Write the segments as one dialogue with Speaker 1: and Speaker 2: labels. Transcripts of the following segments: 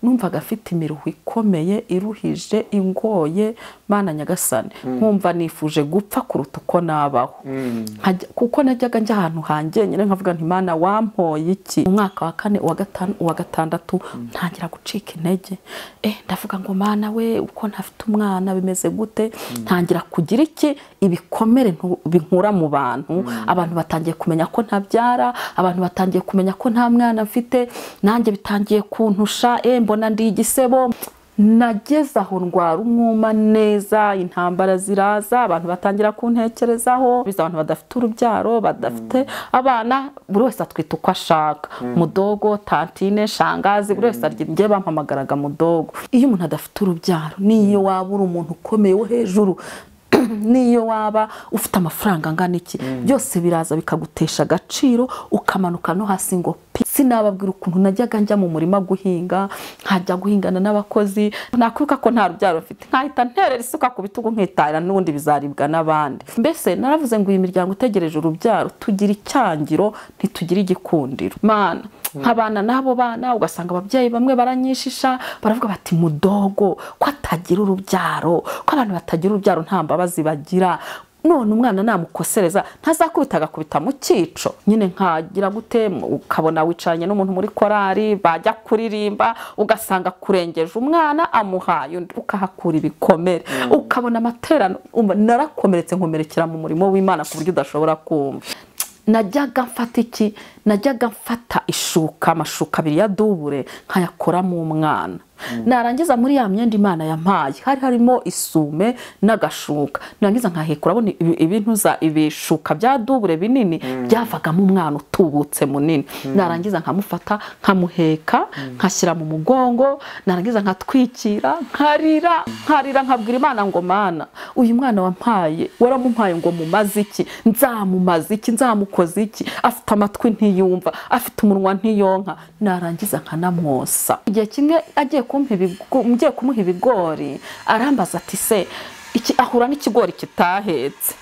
Speaker 1: numvaga afite imiruho ikomeye iruhije ingoye mana nyagasani nkumva nifuje gupfa kuruta uko nabaho Nkajya- kuko najyaga njya ahantu hangenyine nkavuga nti mana wampoye iki mu mwaka wa kane uwa gatanu uwa gatandatu ntangira gucika intege eh ndavuga ngo mana we uko ntafite umwana bimeze gute ntangira kugira iki ibikomere ntu- binkura mu bantu abantu batangiye kumenya ko ntabyara abantu batangiye kumenya ko nta mwana mfite nanjye bitangiye kuntusha eh mbona ndi igisebo nageze aho ndwara umwuma neza intambara ziraza abantu batangira kuntekerezaho biza abantu badafite urubyaro badafite abana buri wese atwita uko ashaka mudogo tantine shangazi buri wese arya njye bampamagaraga mudogo iyo umuntu adafite urubyaro n'iyo waba uri umuntu ukomeye wo hejuru n'iyo waba ufite amafaranga angana iki byose biraza bikagutesha agaciro ukamanuka no hasi ngo pi sinababwira ukuntu najyaga njya mu murima guhinga nkajya guhingana n'abakozi nakwibuka ko nta rubyaro mfite nkahita nterera isuka ku bitugu nkitahira n'ubundi bizaribwa n'abandi mbese naravuze ngo iyi miryango itegereje urubyaro tugira icyangiro ntitugira igikundiro mana nk'abana n'abo bana ugasanga ababyeyi bamwe baranyishisha baravuga bati mudogo ko atagira urubyaro ko abantu batagira urubyaro nta mbabazi bagira none umwana namukosereza ntazakubita agakubita mu cyico nyine nkagira gute ukabona wicaranye n'umuntu muri korari bajya kuririmba ugasanga akurengeje umwana amuhaye undi ukahakura ibikomere ukabona amaterano umva, narakomeretse nkomerekera mu murimo w'imana ku buryo udashobora kumva najyaga mfata iki najyaga mfata ishuka amashuka abiri ya dubure nkayakoramo umwana narangiza muri ya myenda imana yampaye hari harimo isume n'agashuka narangiza nkahekura abona ibi- ibintuza ibishuka bya dubure binini byavagamo umwana utubutse munini narangiza nkamufata nkamuheka nkashyira mu mugongo narangiza nkatwikira nkarira nkarira nkabwira imana ngo mana uyu mwana wampaye waramumpaye ngo mumaze iki nzamumaze iki nzamukoze iki afite amatwi ntiyumva afite umunwa ntiyonka narangiza nkanamwosa igihe kimwe agiye kumpa ibigo- ngiye kumuha ibigori arambaza ati se iki ahura n'ikigori kitahetse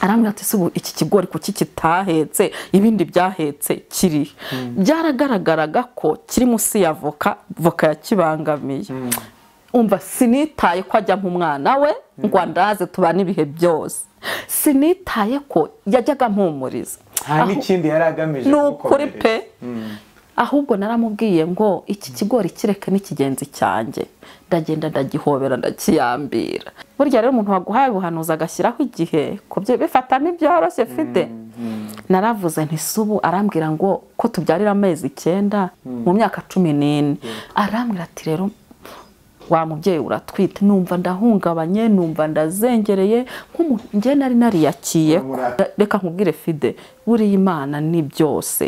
Speaker 1: arambwira ati "Se ubu iki kigori kuki kitahetse ibindi byahetse kiri byaragaragaraga ko kiri munsi ya voka voka yakibangamiye umva sinitaye ko ajya nk'umwana we ngo andaze tubane ibihe byose sinitaye ko yajyaga mpumuriza
Speaker 2: nta
Speaker 1: Aho-
Speaker 2: n'ikindi yari agamije
Speaker 1: ni ukuri
Speaker 2: kugukomeretsa.
Speaker 1: pe ahubwo naramubwiye ngo iki kigori kireke n'ikigenzi cyanjye ndagenda ndagihobera ndakiyambira burya rero umuntu waguhaye ubuhanuzi agashyiraho igihe kubyo bifatamo ibyoroshye mfite naravuze nti "Se ubu arambwira ngo ko tubyarira amezi icyenda mu myaka cumi n'ine arambwira ati rero wa mubyeyi uratwite numva ndahungabanye numva ndazengereye nk'umuntu njye nari nariyakiye ko.
Speaker 2: Urumurate.
Speaker 1: reka nkubwire fide buriya imana ni byose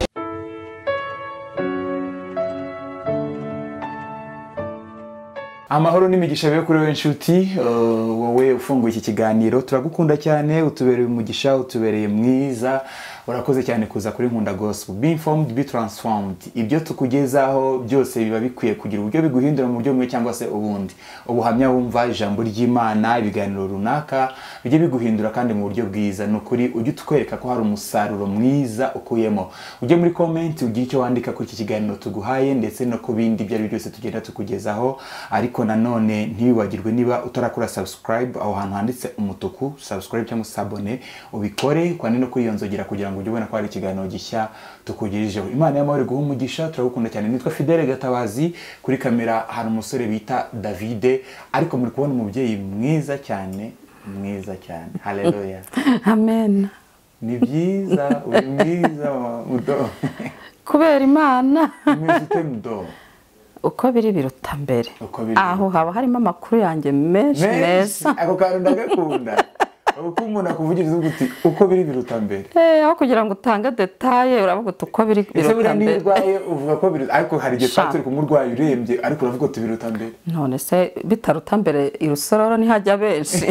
Speaker 2: amahoro n'imigisha bibe kuri wowe inshuti eh, wowe ufunguye iki kiganiro turagukunda cyane utubereye umugisha utubereye mwiza urakoze cyane kuza kuri nkunda gospel be informed be transformed ibyo tukugezaho byose biba bikwiye kugira uburyo biguhindura mu buryo bumwe cyangwa se ubundi ubuhamya wumva ijambo ry'imana ibiganiro runaka bijye biguhindura kandi mu buryo bwiza ni ukuri ujye utwereka ko hari umusaruro mwiza ukuyemo ujye muri komenti ugire icyo wandika kuri iki kiganiro tuguhaye ndetse no ku bindi ibyo ari byo byose tugenda tukugezaho ariko nanone ntiwibagirwe niba utarakora subscribe aho hantu handitse umutuku subscribe cyangwa sabone ubikore kandi no kwiyonzogera kugira ngo ujye ubona ko hari ikiganiro gishya tukugirijeho imana y'amahoro iguha umugisha turagukunda cyane nitwa fidele gatabazi kuri kamera hari umusore bita davide ariko muri kubona umubyeyi mwiza cyane mwiza cyane haleluya
Speaker 1: amen
Speaker 2: ni byiza uri mwiza wa- mudo
Speaker 1: kubera imana
Speaker 2: mwiza ute mudo
Speaker 1: uko biri biruta mbere
Speaker 2: Uko biri
Speaker 1: aho haba harimo amakuru yanjye menshi
Speaker 2: menshi
Speaker 1: meza
Speaker 2: ako kantu ndagakunda uko umuntu akuvugiriza uvuga uti uko biri biruta mbere
Speaker 1: Eh, aho kugira ngo utange detaye uravuga uti uko biri
Speaker 2: ese
Speaker 1: biruta
Speaker 2: buriya niba
Speaker 1: mbere
Speaker 2: urwaye uvuga ko biruta ariko hari igihe twaba
Speaker 1: Sha.
Speaker 2: turi kumurwayi urembye ariko uravuga uti biruta mbere
Speaker 1: none se bitaruta mbere irusororo ntihajya benshi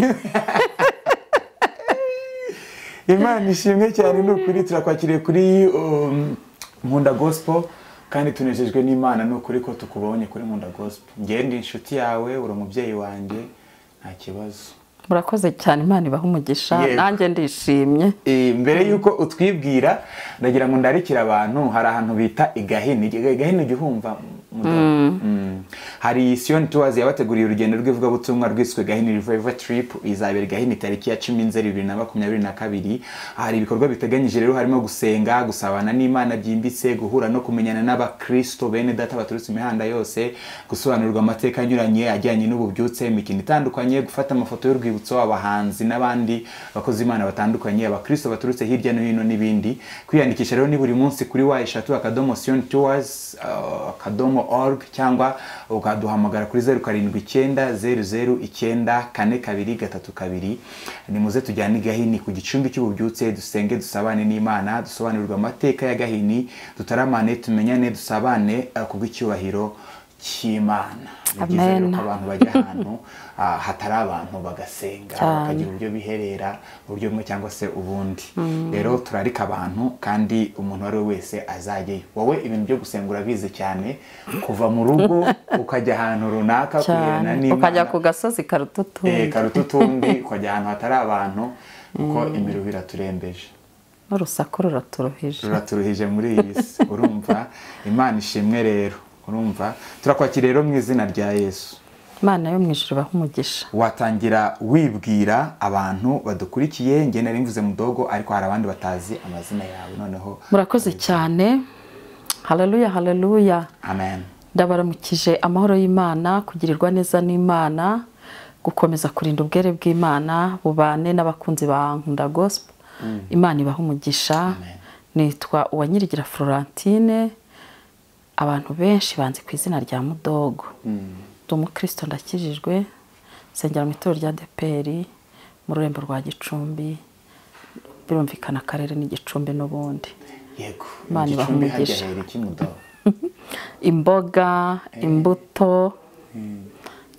Speaker 2: imana ishimwe cyane ni ukuri turakwakiriye kuri um, nkunda gospel kandi tunejejwe n'imana ni ukuri ko tukubonye kuri nkunda gospel njyewe ndi inshuti yawe uri umubyeyi wanjye nta kibazo
Speaker 1: murakoze cyane imana ibaha umugisha
Speaker 2: Yego.
Speaker 1: nanjye ndishimye
Speaker 2: Eh, mbere y'uko utwibwira ndagira ngo ndarikire abantu hari ahantu bita igahini igahini ujya uhumva mudo? Mm. hari siyoni tuwazi yabateguriye urugendo rw'ivugabutumwa rwiswe gahini rivayiva tiripu izabera gahini tariki ya cumi nzeri bibiri na makumyabiri na kabiri hari ibikorwa biteganyije rero harimo gusenga gusabana n'imana byimbitse guhura no kumenyana n'abakristo bene data baturutse imihanda yose gusobanurirwa amateka anyuranye ajyanye n'ububyutse imikino itandukanye gufata amafoto y'urwibutso abahanzi n'abandi bakozi imana batandukanye abakristo baturutse hirya no hino n'ibindi kwiyandikisha rero ni buri munsi kuri wa eshatu akadomo siyoni tuwazi akadomo org cyangwa ukaduhamagara kuri zeru karindwi icyenda zeru zeru icyenda kane kabiri gatatu kabiri ni muze tujyane i gahini ku gicumbi cy'ububyutse dusenge dusabane n'imana dusobanurirwe amateka ya gahini dutaramane tumenyane dusabane eh, ku bw'icyubahiro cy'imana Ni byiza rero
Speaker 1: Amen.
Speaker 2: ko abantu bajya ahantu ah, hatari abantu bagasenga bakagira uburyo biherera uburyo bumwe cyangwa se ubundi rero turarika abantu kandi umuntu uwo ari we wese azajyayo wowe ibintu byo gusenga urabizi cyane kuva mu rugo ukajya ahantu runaka
Speaker 1: cyane
Speaker 2: kuherana n'imana
Speaker 1: ukajya ku gasozi
Speaker 2: eh,
Speaker 1: karututumbi
Speaker 2: karututumbi ukajya ahantu hatari abantu kuko imiruho iraturembeje
Speaker 1: n'urusaku ruraturuhije
Speaker 2: turaturuhije muri iyi si urumva imana ishimwe rero urumva turakwakira rero mu izina rya yesu
Speaker 1: imana yo mu ijuru ibaha umugisha
Speaker 2: watangira wibwira abantu badukurikiye njye nari mvuze mudogo ariko hari abandi batazi amazina yawe noneho
Speaker 1: murakoze cyane haleluya haleluya
Speaker 2: amen
Speaker 1: ndabaramukije amahoro y'imana kugirirwa neza n'imana gukomeza kurinda ubwere bw'imana bubane n'abakunzi ba nkunda gospel imana ibaha umugisha nitwa uwanyirigira florentine abantu benshi banzi ku izina rya mudogo ndi umukristo ndakijijwe nsengera mu itorero rya deperi mu rurembo rwa gicumbi birumvikana akarere n'igicumbi n'ubundi
Speaker 2: yego
Speaker 1: Imana ibahe
Speaker 2: igicumbi hajya
Speaker 1: umugisha.
Speaker 2: hera iki mudogo
Speaker 1: imboga imbuto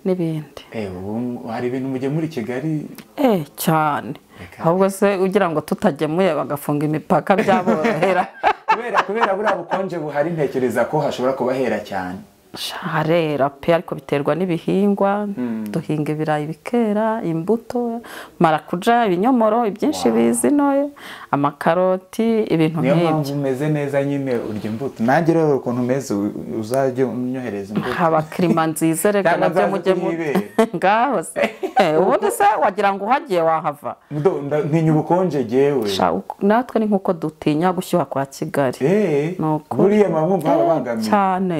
Speaker 1: n'ibindi
Speaker 2: ewe ubu hari ibintu mujye muri kigali
Speaker 1: eh cyane ahubwo se ugira ngo tutagemuye bagafunga imipaka byaborohera
Speaker 2: kubera kubera buriya bukonje buhari ntekereza ko hashobora kubahera cyane
Speaker 1: Sha, harera pe ariko biterwa n'ibihingwa duhinga ibirayi bikera imbuto marakuja ibinyomoro ibyinshi bizinoye amakaroti ibintu
Speaker 2: niyo
Speaker 1: nk'ibyo
Speaker 2: mpamvu umeze neza nyine urya imbuto nanjye rero ukuntu umeze u- uzajye unyohereza imbuto
Speaker 1: haba kirima nziza reka
Speaker 2: Cyangwa
Speaker 1: nabyo
Speaker 2: nzaze
Speaker 1: mujye mu
Speaker 2: kunyibera.
Speaker 1: ngaho se Eh, ubundi se wagira ngo uhagiye wahava
Speaker 2: Mudogo, nda- ntinya ubukonje jyewe
Speaker 1: Sha, uku- natwe ni nk'uko dutinya gushyuha kwa kigali
Speaker 2: Eh,
Speaker 1: Ni ukuri.
Speaker 2: buriya mba mwumva babangamiye
Speaker 1: cyane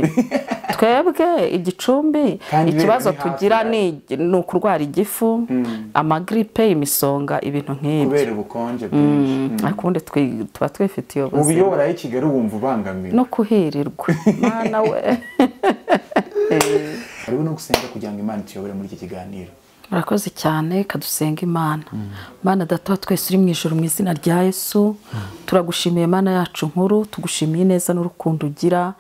Speaker 1: twebwe igicumbi
Speaker 2: Kandi biri
Speaker 1: ikibazo
Speaker 2: muri hafi
Speaker 1: tugira
Speaker 2: yacu.
Speaker 1: ni ni ukurwara igifu amagiripe imisonga ibintu nk'ibyo
Speaker 2: kubera ubukonje bwinshi
Speaker 1: ariko ubundi twi- tuba twifitiye
Speaker 2: mu
Speaker 1: ubuzima
Speaker 2: biyobora y'i kigali wumva ubangamiwe
Speaker 1: no kuhirirwa mwana we
Speaker 2: hariho no gusenga kugira ngo imana ituyobore muri iki kiganiro
Speaker 1: murakoze cyane kadusenga imana mana data wa twese uri mu ijoro mu izina rya yesu turagushimiye mana yacu nkuru tugushimiye neza n'urukundo ugira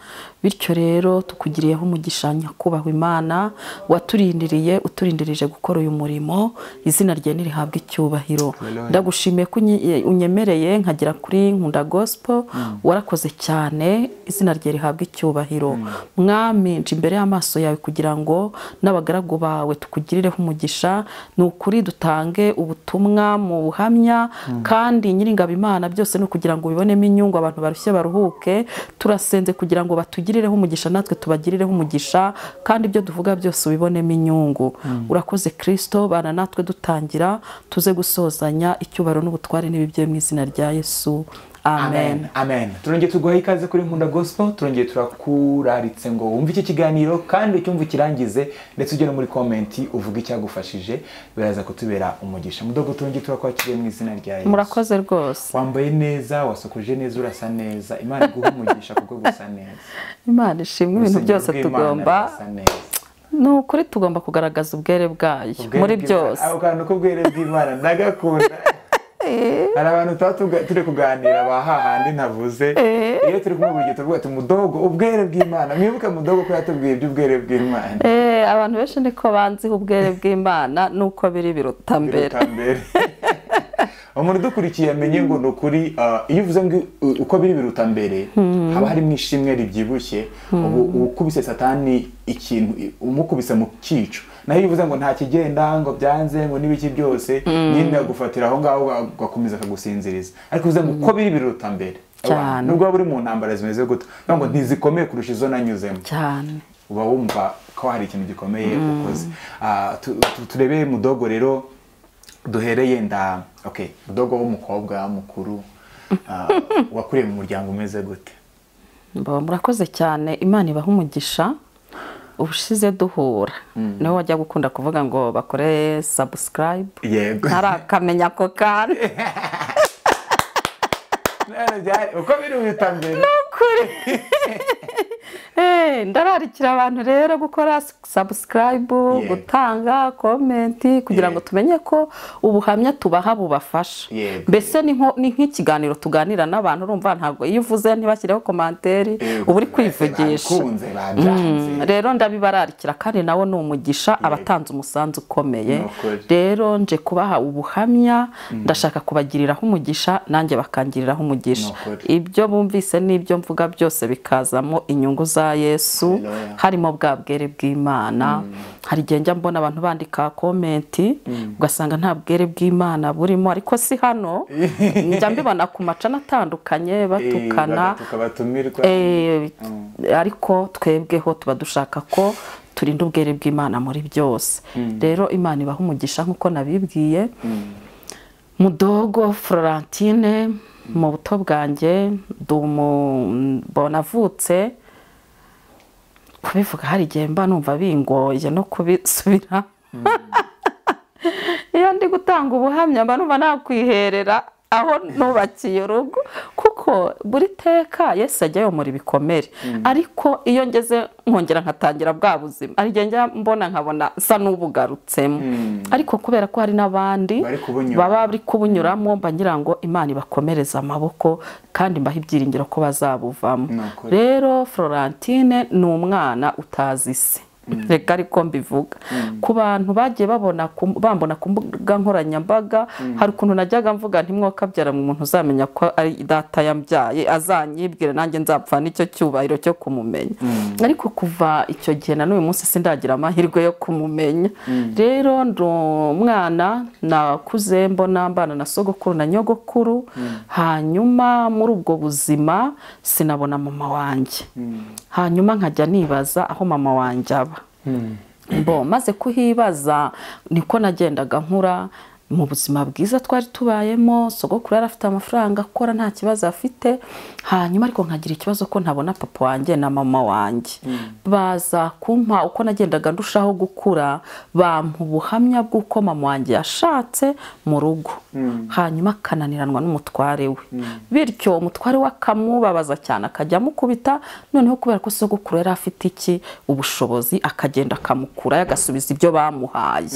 Speaker 1: bityo rero tukugiriyeho umugisha nyakubahwa imana waturindiriye uturindirije gukora uyu murimo izina rye nirihabwe icyubahiro
Speaker 2: Hallelujah.
Speaker 1: ndagushimiye ko unye- unyemereye nkagera kuri nkunda gospel warakoze cyane izina rye rihabwa icyubahiro mwami nje imbere y'amaso yawe kugira ngo n'abagaragu bawe tukugirireho umugisha ni ukuri dutange ubutumwa mu buhamya kandi nyiringabo imana byose ni ukugira ngo bibonemo inyungu abantu barushye baruhuke turasenze kugira ngo batugirireho umugisha natwe tubagirireho umugisha kandi ibyo duvuga byose ubibonemo inyungu urakoze kirisito bana natwe dutangira tuze gusozanya icyubahiro n'ubutware n'ibibyo mu izina rya yesu amen
Speaker 2: amen turongeye tuguha ikaze kuri nkunda gospel turongeye turakuraritse ngo wumve iki kiganiro kandi ucyumve ukirangize ndetse ujye no muri komenti uvuge icyagufashije biraza kutubera umugisha mudogo turongeye turakwakiriye mu izina rya yesu
Speaker 1: murakoze rwose
Speaker 2: wambaye neza wasokoje neza urasa neza imana iguhe umugisha kubwo gusa neza
Speaker 1: imana ishimwe ibintu
Speaker 2: Urusengero
Speaker 1: byose
Speaker 2: rw'Imana
Speaker 1: tugomba
Speaker 2: rurasa neza.
Speaker 1: ni ukuri tugomba kugaragaza ubwere bwayo
Speaker 2: Ubwere
Speaker 1: muri
Speaker 2: bw'Imana.
Speaker 1: byose
Speaker 2: ako kantu k'ubwere bw'imana ndagakunda hari abantu tuba tuga- turi kuganira ba hahandi ntavuze iyo turi kumwe buri gihe turavuga ati mudogo ubwere bw'imana mwibuke mudogo ko yatubwiye iby'ubwere bw'imana
Speaker 1: Eh, abantu benshi niko banziho ubwere bw'imana nuko biri biruta mbere
Speaker 2: Biruta mbere umuntu udukurikiye yamenye ngo ni ukuri ah, iyo uvuze ngo u- uko biri biruta mbere haba harimo ishimwe ribyibushye ubu uba ukubise satani ikintu i- umukubise mu cyico naho iyo uvuze ngo nta kigenda ngo byanze ngo n'ibiki byose nyine agufatira aho ngaho agakomeza akagusinziriza ariko uvuze ngo uko biri biruta mbere
Speaker 1: Cyane.
Speaker 2: nubwo waba uri mu ntambara zimeze gutya uvuga ngo ntizikomeye kurusha izo nanyuzemo
Speaker 1: cyane
Speaker 2: uba wumva ko hari ikintu gikomeye ukoze Ah, tu- tu- turebe mudogo rero duhereye nda okay mudogo w'umukobwa mukuru ah, wakuriye mu muryango umeze gute
Speaker 1: Mba- murakoze cyane imana ibaha umugisha ubushize duhura niwe wajya gukunda kuvuga ngo bakore sabusikarayibu
Speaker 2: yego
Speaker 1: ntarakamenya ako kantu
Speaker 2: None byari- uko biri uhita mbere
Speaker 1: kuri Eh, ndararikira abantu rero gukora sabusikarayibu
Speaker 2: Yeah.
Speaker 1: gutanga komenti kugira
Speaker 2: Yeah.
Speaker 1: ngo tumenye ko ubuhamya tubaha bubafasha
Speaker 2: Yego.
Speaker 1: mbese ni nko- ni nk'ikiganiro tuganira n'abantu urumva ntabwo iyo uvuze ntibashyireho komanteri uba uri kwivugisha
Speaker 2: bakunze babyanze
Speaker 1: Mm, rero ndabibararikira kandi nawe ni umugisha abatanze umusanzu ukomeye
Speaker 2: Ni ukuri.
Speaker 1: rero nje kubaha ubuhamya ndashaka kubagiriraho umugisha nanjye bakangiriraho umugisha
Speaker 2: Ni ukuri.
Speaker 1: ibyo bumvise n'ibyo mvuga byose bikazamo inyungu za yesu
Speaker 2: Haleluya.
Speaker 1: harimo bwa bwere bw'imana hari igihe njya mbona abantu bandika komenti ugasanga nta bwere bw'imana burimo ariko si hano njya mbibona ku macana atandukanye batukana
Speaker 2: tukabatumirwa
Speaker 1: Eh, ariko twebweho tuba dushaka ko turinda ubwere bw'imana muri byose rero imana ibaha umugisha nk'uko nabibwiye mudogo florentine mu buto bwanjye ndi umu- bonavutse kubivuga hari igihe mba numva bingoye no kubisubira iyo ndi gutanga ubuhamya mba numva nakwiherera aho nubakiye urugo kuko buri teka Yesu ajya yomora ibikomere ariko iyo ngeze nkongera nkatangira bwa buzima hari igihe njya mbona nkabona nsa n'ubugarutsemo ariko kubera ko hari n'abandi
Speaker 2: Bari kubunyura.
Speaker 1: baba bari kubunyuramo mba ngira ngo imana ibakomereze amaboko kandi mbaha ibyiringiro ko bazabuvamo
Speaker 2: Ni ukuri.
Speaker 1: rero florentine ni umwana utazi isi reka ariko mbivuga ku bantu bagiye babona ku- bambona ku mbuga nkoranyambaga hari ukuntu najyaga mvuga ntimwokabyara umuntu uzamenya ko ari data yambyaye azanyibwire nanjye nzapfa n'icyo cyubahiro cyo kumumenya ariko kuva icyo gihe na n'uyu munsi sindagira amahirwe yo kumumenya rero ndi umwana nakuze mbona mbana na sogokuru na nyogokuru hanyuma muri ubwo buzima sinabona mama wanjye hanyuma nkajya nibaza aho mama wanjye aba bo maze kuhibaza niko nagendaga nkura mu buzima bwiza twari tubayemo sogokuru yari afite amafaranga akora nta kibazo afite hanyuma ariko nkagira ikibazo ko ntabona papa wanjye na mama wanjye baza kumpa uko nagendaga ndushaho gukura bampa ubuhamya bw'uko mama wanjye yashatse mu rugo hanyuma akananiranwa n'umutware we bityo umutware we akamubabaza cyane akajya amukubita noneho kubera ko sogokuru yari afite iki ubushobozi akagenda akamukurayo agasubiza ibyo bamuhaye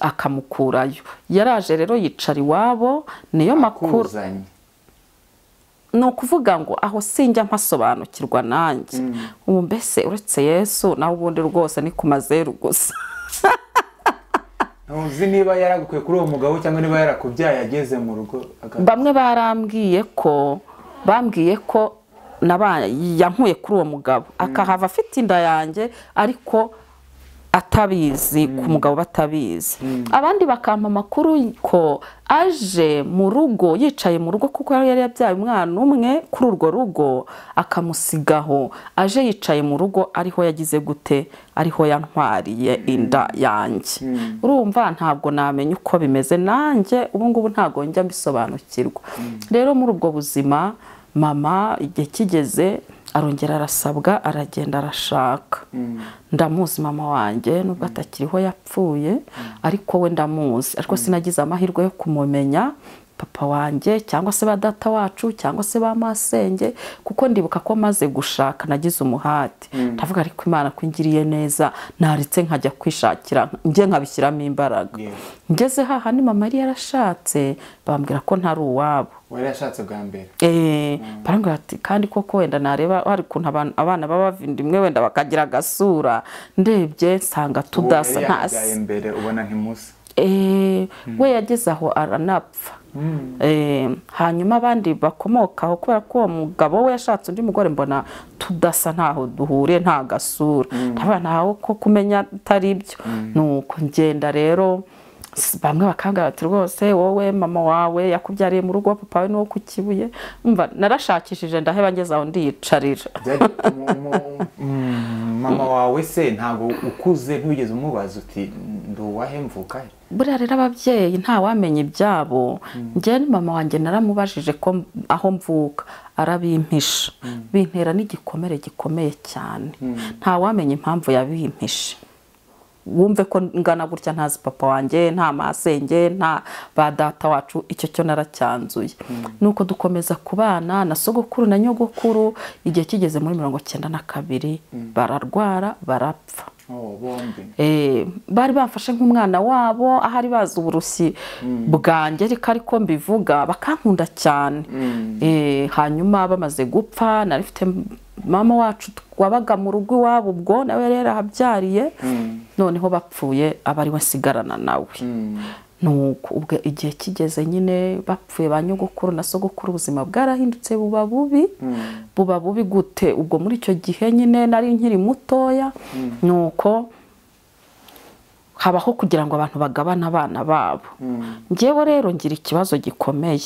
Speaker 1: akamukurayo yaraje rero yicara iwabo niyo makuru
Speaker 2: kuzanye
Speaker 1: ni ukuvuga ngo aho sinjya mpasobanukirwa nanjye ubu mbese uretse yesu nawe ubundi rwose ni ku mazeru gusa
Speaker 2: ntuzi niba yaragukuye kuri uwo mugabo cyangwa niba yarakubyaye ageze mu rugo aga-
Speaker 1: bamwe barambwiye ko bambwiye ko naba- yankuye kuri uwo mugabo akahava afite inda yanjye ariko atabizi ku mugabo batabizi abandi bakampa amakuru ko aje mu rugo yicaye mu rugo kuko yari yabyaye umwana umwe kuri urwo rugo akamusigaho aje yicaye mu rugo ariho yagize gute ariho yantwariye inda yanjye urumva ntabwo namenya uko bimeze nanjye ubu ngubu ntabwo njya mbisobanukirwa rero muri ubwo buzima mama igihe kigeze arongera arasabwa aragenda arashaka ndamuzi mama wanjye nubwo atakiriho yapfuye ariko we ndamuzi ariko sinagize amahirwe yo kumumenya papa wanjye cyangwa se ba data wacu cyangwa se ba masenge kuko ndibuka ko maze gushaka nagize umuhati ndavuga ariko imana ko ingiriye neza naretse nkajya kwishakira njye nkabishyiramo imbaraga
Speaker 2: Yego.
Speaker 1: ngeze haha ni mama yari yarashatse bambwira ko ntari uwabo
Speaker 2: wari yashatse bwa mbere
Speaker 1: Eh, barambwira bati kandi koko wenda nareba hari ukuntu abantu- abana b'abavindimwe wenda bakagira agasura ndebye nsanga
Speaker 2: Uwo
Speaker 1: tudasa
Speaker 2: yari
Speaker 1: ntasi
Speaker 2: yabyaye mbere ubona ntimusa
Speaker 1: Eh, we yageze aho aranapfa Eh, hanyuma abandi bakomokaho kubera ko uwo mugabo we yashatse undi mugore mbona tudasa ntaho duhuriye nta gasura ndabona ntaho ko kumenya atari ibyo ni uko ngenda rero s- bamwe bakambwira bati rwose wowe mama wawe yakubyariye mu rugo papa we nuwo ku kibuye Umva, narashakishije ndaheba ngeze aho ndiyicarira
Speaker 2: Byari- mu- mu- mu- mama wawe se ntabwo ukuze ntugeze umubaza uti ndi uwahe mvuka he?"
Speaker 1: buriya rero ababyeyi ntawamenya ibyabo njyewe ni mama wanjye naramubajije ko m- aho mvuka arabimpisha bintera n'igikomere gikomeye cyane ntawamenya impamvu yabimpishe wumve ko ngana gutya ntazi papa wanjye nta masenge nta ba data wacu icyo cyo naracyanzuye nuko dukomeza kubana na sogokuru na nyogokuru igihe kigeze muri mirongo cyenda na kabiri bararwara barapfa
Speaker 2: Oh, bombi
Speaker 1: Eh, bari bamfashe nk'umwana wabo ahari bazi uburusi bwanjye ariko ariko mbivuga bakankunda cyane Eh, hanyuma bamaze gupfa nari mfite mama wacu wabaga mu rugo iwabo ubwo nawe yari yarahabyariye noneho bapfuye aba ari we nsigarana nawe nuko ubwo igihe kigeze nyine bapfuye ba nyogokuru na sogokuru ubuzima bwarahindutse buba bubi buba bubi gute ubwo muri icyo gihe nyine nari nkiri mutoya nuko habaho kugira ngo abantu bagabane abana babo ngewe rero ngira ikibazo gikomeye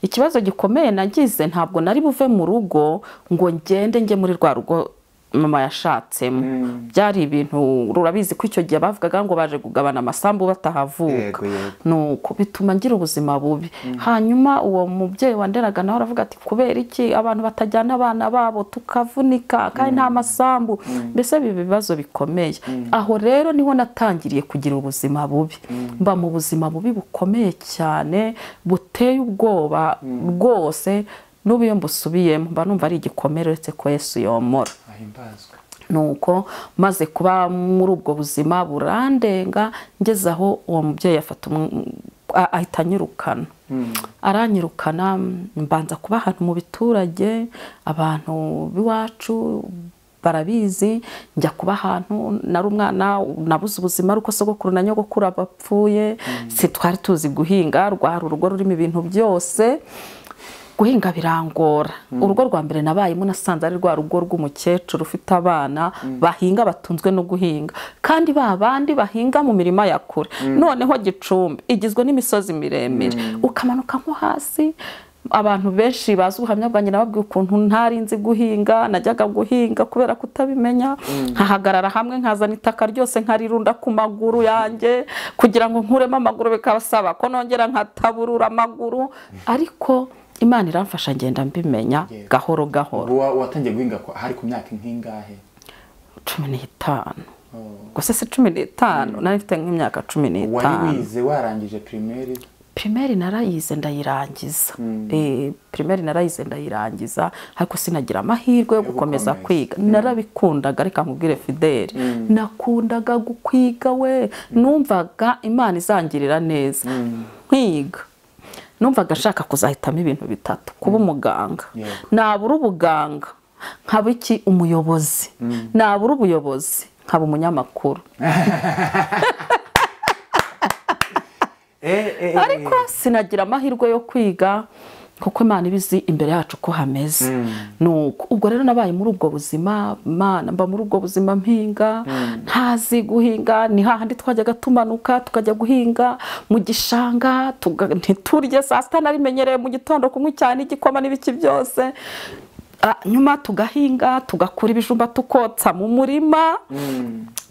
Speaker 1: ikibazo gikomeye nagize ntabwo nari buve mu rugo ngo ngende njye muri rwa rugo mama yashatsemo byari ibintu rurabizi ko icyo gihe bavugaga ngo baje kugabana amasambu batahavuka
Speaker 2: Yego, yego.
Speaker 1: nuko bituma ngira ubuzima bubi hanyuma uwo mubyeyi wanderaga nawe aravuga ati kubera iki abantu batajyana abana babo tukavunika kandi nta masambu mbese biba ibibazo bikomeye aho rero niho natangiriye kugira ubuzima bubi mba mu buzima bubi bukomeye cyane buteye ubwoba rwose n'ubu iyo mbusubiyemo mba numva ari igikomere uretse ko yesu yomora
Speaker 2: ahimbazwe
Speaker 1: nuko maze kuba muri ubwo buzima burandenga ngeze aho uwo mubyeyi afata umu- a- ahita anyirukana aranyirukana mbanza kuba ahantu mu biturage abantu b'iwacu barabizi njya kuba ahantu nari umwana nabuze ubuzima ariko sogokuru na nyogokuru bapfuye si twari tuzi guhinga rwari urugo rurimo ibintu byose guhinga birangora urugo rwa mbere nabayemo nasanze ari rwa rugo rw'umukecuru ufite abana bahinga batunzwe no guhinga kandi ba bandi bahinga mu mirima ya kure noneho gicumbi igizwe n'imisozi miremire ukamanuka nko hasi abantu benshi bazi ubuhamya bwanjye nababwiye ukuntu ntari nzi guhinga najyaga guhinga kubera kutabimenya nkahagarara hamwe nkazana itaka ryose nkarirunda ku maguru yanjye kugira ngo nkuremo amaguru bikabasaba ko nongera nkataburura amaguru ariko imana iramfasha ngenda mbimenya
Speaker 2: Yego.
Speaker 1: gahoro gahoro
Speaker 2: Wa- watangiye guhinga kwa- hari ku myaka nk'ingahe
Speaker 1: cumi n'itanu
Speaker 2: Oh.
Speaker 1: gusa si cumi n'itanu nari mfite nk'imyaka cumi
Speaker 2: wari
Speaker 1: n'itanu
Speaker 2: wize warangije primaire
Speaker 1: pirimeri narayize ndayirangiza Eh, pirimeri narayize ndayirangiza ariko sinagira amahirwe yo
Speaker 2: Yo
Speaker 1: gukomeza
Speaker 2: gukomeza.
Speaker 1: kwiga narabikundaga reka nkubwire fideli nakundaga gukwiga we numvaga imana izangirira neza nkiga numvaga ashaka kuzahitamo ibintu bitatu kuba umuganga
Speaker 2: Yego.
Speaker 1: nabura ubuganga nkaba iki umuyobozi nabura ubuyobozi nkaba umunyamakuru
Speaker 2: Eh, eh, eh,
Speaker 1: ariko sinagira amahirwe yo kwiga kuko imana iba izi imbere yacu ko hameze nuko ubwo rero nabaye muri ubwo buzima Mana mba muri ubwo buzima mpinga ntazi guhinga ni hahandi twajyaga tumanuka tukajya guhinga mu gishanga tuga- ntiturye saa sita narimenyereye mu gitondo kunywa cyane igikoma n'ibiki byose Ah, nyuma tugahinga tugakura ibijumba tukotsa mu murima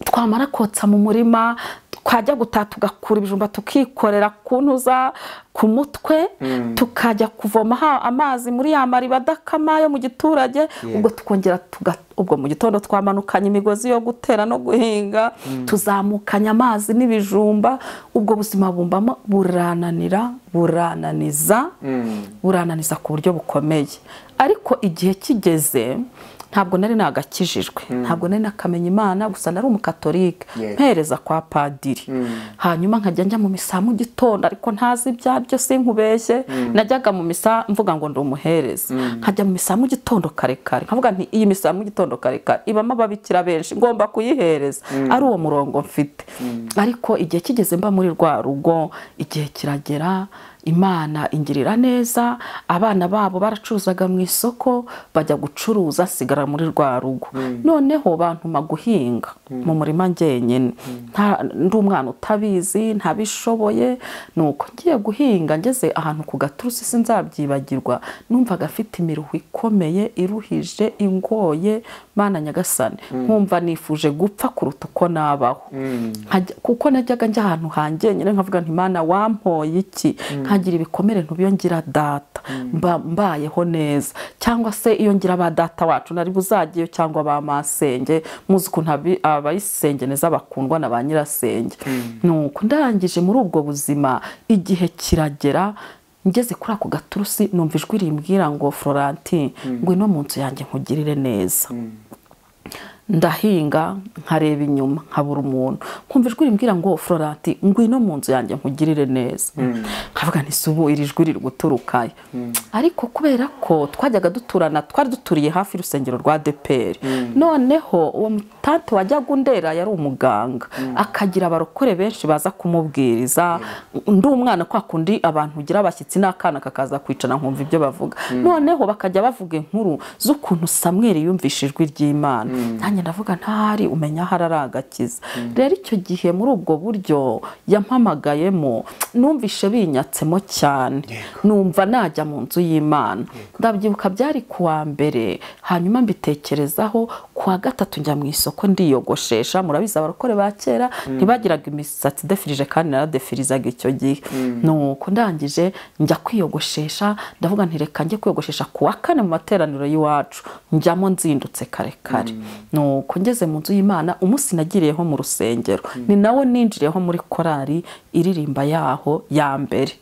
Speaker 1: twamara kotsa mu murima twajya gutaha tugakura ibijumba tukikorera ku ntuza ku mutwe tukajya kuvoma ha- amazi muri ya mariba adakama yo mu giturage ubwo tukongera tuga ubwo mu gitondo twamanukanye imigozi yo gutera no guhinga tuzamukanya amazi n'ibijumba ubwo buzima bumbamo burananira burananiza burananiza ku buryo bukomeye ariko igihe kigeze ntabwo nari nagakijijwe ntabwo nari nakamenya imana gusa nari umukatolika
Speaker 2: Yego.
Speaker 1: mpereza kwa padiri hanyuma nkajya njya mu misa mu gitondo ariko ntazi ibyaryo sinkubeshye najyaga mu misa mvuga ngo ndi umuhereza nkajya mu misa mu gitondo kare kare nkavuga nti iyi misa mu gitondo kare kare ibamo ababikira benshi ngomba kuyihereza ari uwo murongo mfite ariko igihe kigeze mba muri rwa rugo igihe kiragera imana ingirira neza abana babo baracuruzaga mu isoko bajya gucuruza asigara muri rwa rugo noneho bantuma guhinga mu murima njyenyine Nta- ndi umwana utabizi ntabishoboye ni uko ngiye guhinga ngeze ahantu ku gaturusi sinzabyibagirwa numvaga afite imiruho ikomeye iruhije ingoye mana nyagasani nkumva nifuje gupfa kuruta uko nabaho Nkajya- kuko najyaga njya ahantu hanjye nyine nkavuga nti mana wampoye iki nkagira ibikomere ntubiyongira data mba mbayeho neza cyangwa se iyo ngira ba data wacu nari buzagiyeyo cyangwa ba masenge muzi ukuntu abi- abayisenge neza bakundwa na ba nyirasenge nuko ndangije muri ubwo buzima igihe kiragera ngeze kuri ako gaturusi numva ijwi rimbwira ngo florentine ngwino mu nzu yanjye nkugirire neza ndahinga nkareba inyuma nkabura umuntu nkumva ijwi rimbwira ngo florenti ngwino mu nzu yanjye nkugirire neza nkavuga nti si ubu iri jwi riri guturukayo ariko kubera ko twajyaga duturana twari duturiye hafi y'urusengero rwa deperi noneho uwo mutante wajyaga undera yari umuganga akagira abarokore benshi baza kumubwiriza ndi umwana kwa kundi abantu ugira abashyitsi n'akana kakaza kwicara nkumva ibyo bavuga noneho bakajya bavuga inkuru z'ukuntu samweri yumvishe ijwi ry'imana nanjye ndavuga ntari umenya aho ari agakiza rero icyo gihe muri ubwo buryo yampamagayemo numvishe binyatsemo cyane numva najya mu nzu y'imana ndabyibuka byari ku wa mbere hanyuma mbitekerezaho ku wa gatatu njya mu isoko ndiyogoshesha murabizi abarokore ba kera ntibagiraga imisatsi idefirije kandi naradefirizaga icyo gihe nuko ndangije njya kwiyogoshesha ndavuga nti reka njye kwiyogoshesha ku wa kane mu materaniro y'iwacu njyamo nzindutse kare kare nuko ngeze mu nzu y'imana umunsi nagiriyeho mu rusengero ni nawo ninjiriyeho muri korali iririmba yaho ya mbere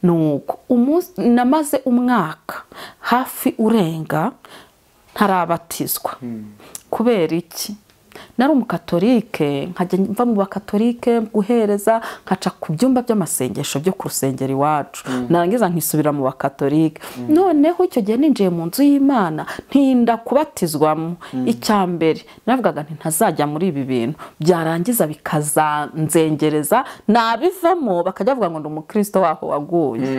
Speaker 1: nuko umunsi namaze umwaka hafi urenga ntarabatizwa kubera iki nari umukatolike nkajya mva mu bakatolike guhereza nkaca ku byumba by'amasengesho byo ku rusengero iwacu narangiza nkisubira mu bakatolike noneho icyo gihe ninjiye mu nzu y'imana ntinda kubatizwamo icya mbere navugaga nti ntazajya muri ibi bintu byarangiza bikazanzengereza nabivamo bakajya bavuga ngo ndi umukristo waho waguye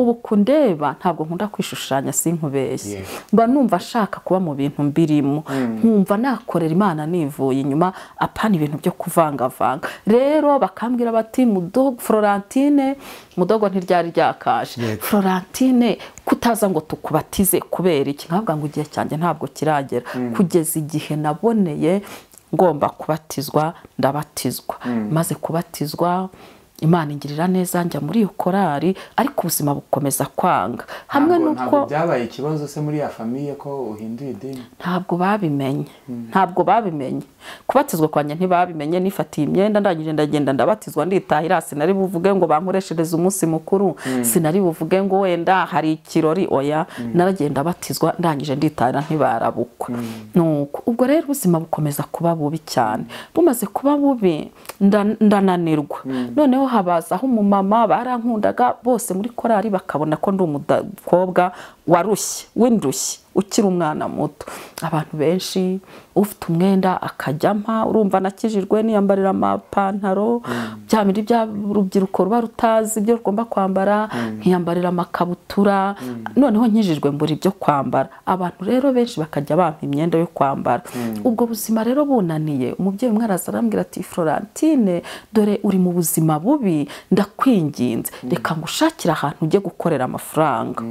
Speaker 1: ubu kundeba ntabwo nkunda kwishushanya sinkubeshye
Speaker 2: Yes.
Speaker 1: mba numva nshaka kuba mu bintu mbirimo nkumva nakorera imana nivuye inyuma apana ibintu byo kuvangavanga rero bakambwira bati mudogo florentine mudogo ntiryari ryakashe
Speaker 2: Yego.
Speaker 1: florentine kutaza ngo tukubatize kubera iki nkavuga ngo igihe cyanjye ntabwo kiragera kugeza igihe naboneye ngomba kubatizwa ndabatizwa maze kubatizwa imana ingirira neza njya muri iyo korari ariko ubuzima bukomeza kwanga hamwe
Speaker 2: Ntabwo-
Speaker 1: n'uko
Speaker 2: ntabwo byabaye ikibazo se muri ya famiye ko uhinduye idini
Speaker 1: ntabwo babimenye ntabwo babimenye kubatizwa kwanjye ntibabimenye nifatiye imyenda ndangije ndagenda ndabatizwa nditahira sinari buvuge ngo bankoreshereze umunsi mukuru sinari buvuge ngo wenda hari ikirori oya naragenda batizwa ndangije nditahira ntibarabukwa nuko ubwo rero ubuzima bukomeza kuba bubi cyane bumaze kuba bubi nda- ndananirwa noneho habazaho umumama barankundaga bose muri korari bakabona ko ndi umukobwa warushye w'indushyi ukiri umwana muto abantu benshi ufite umwenda akajyama urumva anakijijwe niyambarira amapantaro bya bindi bya rubyiruko ruba rutazi ibyo rugomba kwambara nkiyambarira amakabutura noneho nkijijwe mbura ibyo kwambara abantu rero benshi bakajya bampa imyenda yo kwambara ubwo buzima rero bunaniye umubyeyi umwe araza arambwira ati florentine dore uri mu buzima bubi ndakwinginze reka ngushakire ahantu ujye gukorera amafaranga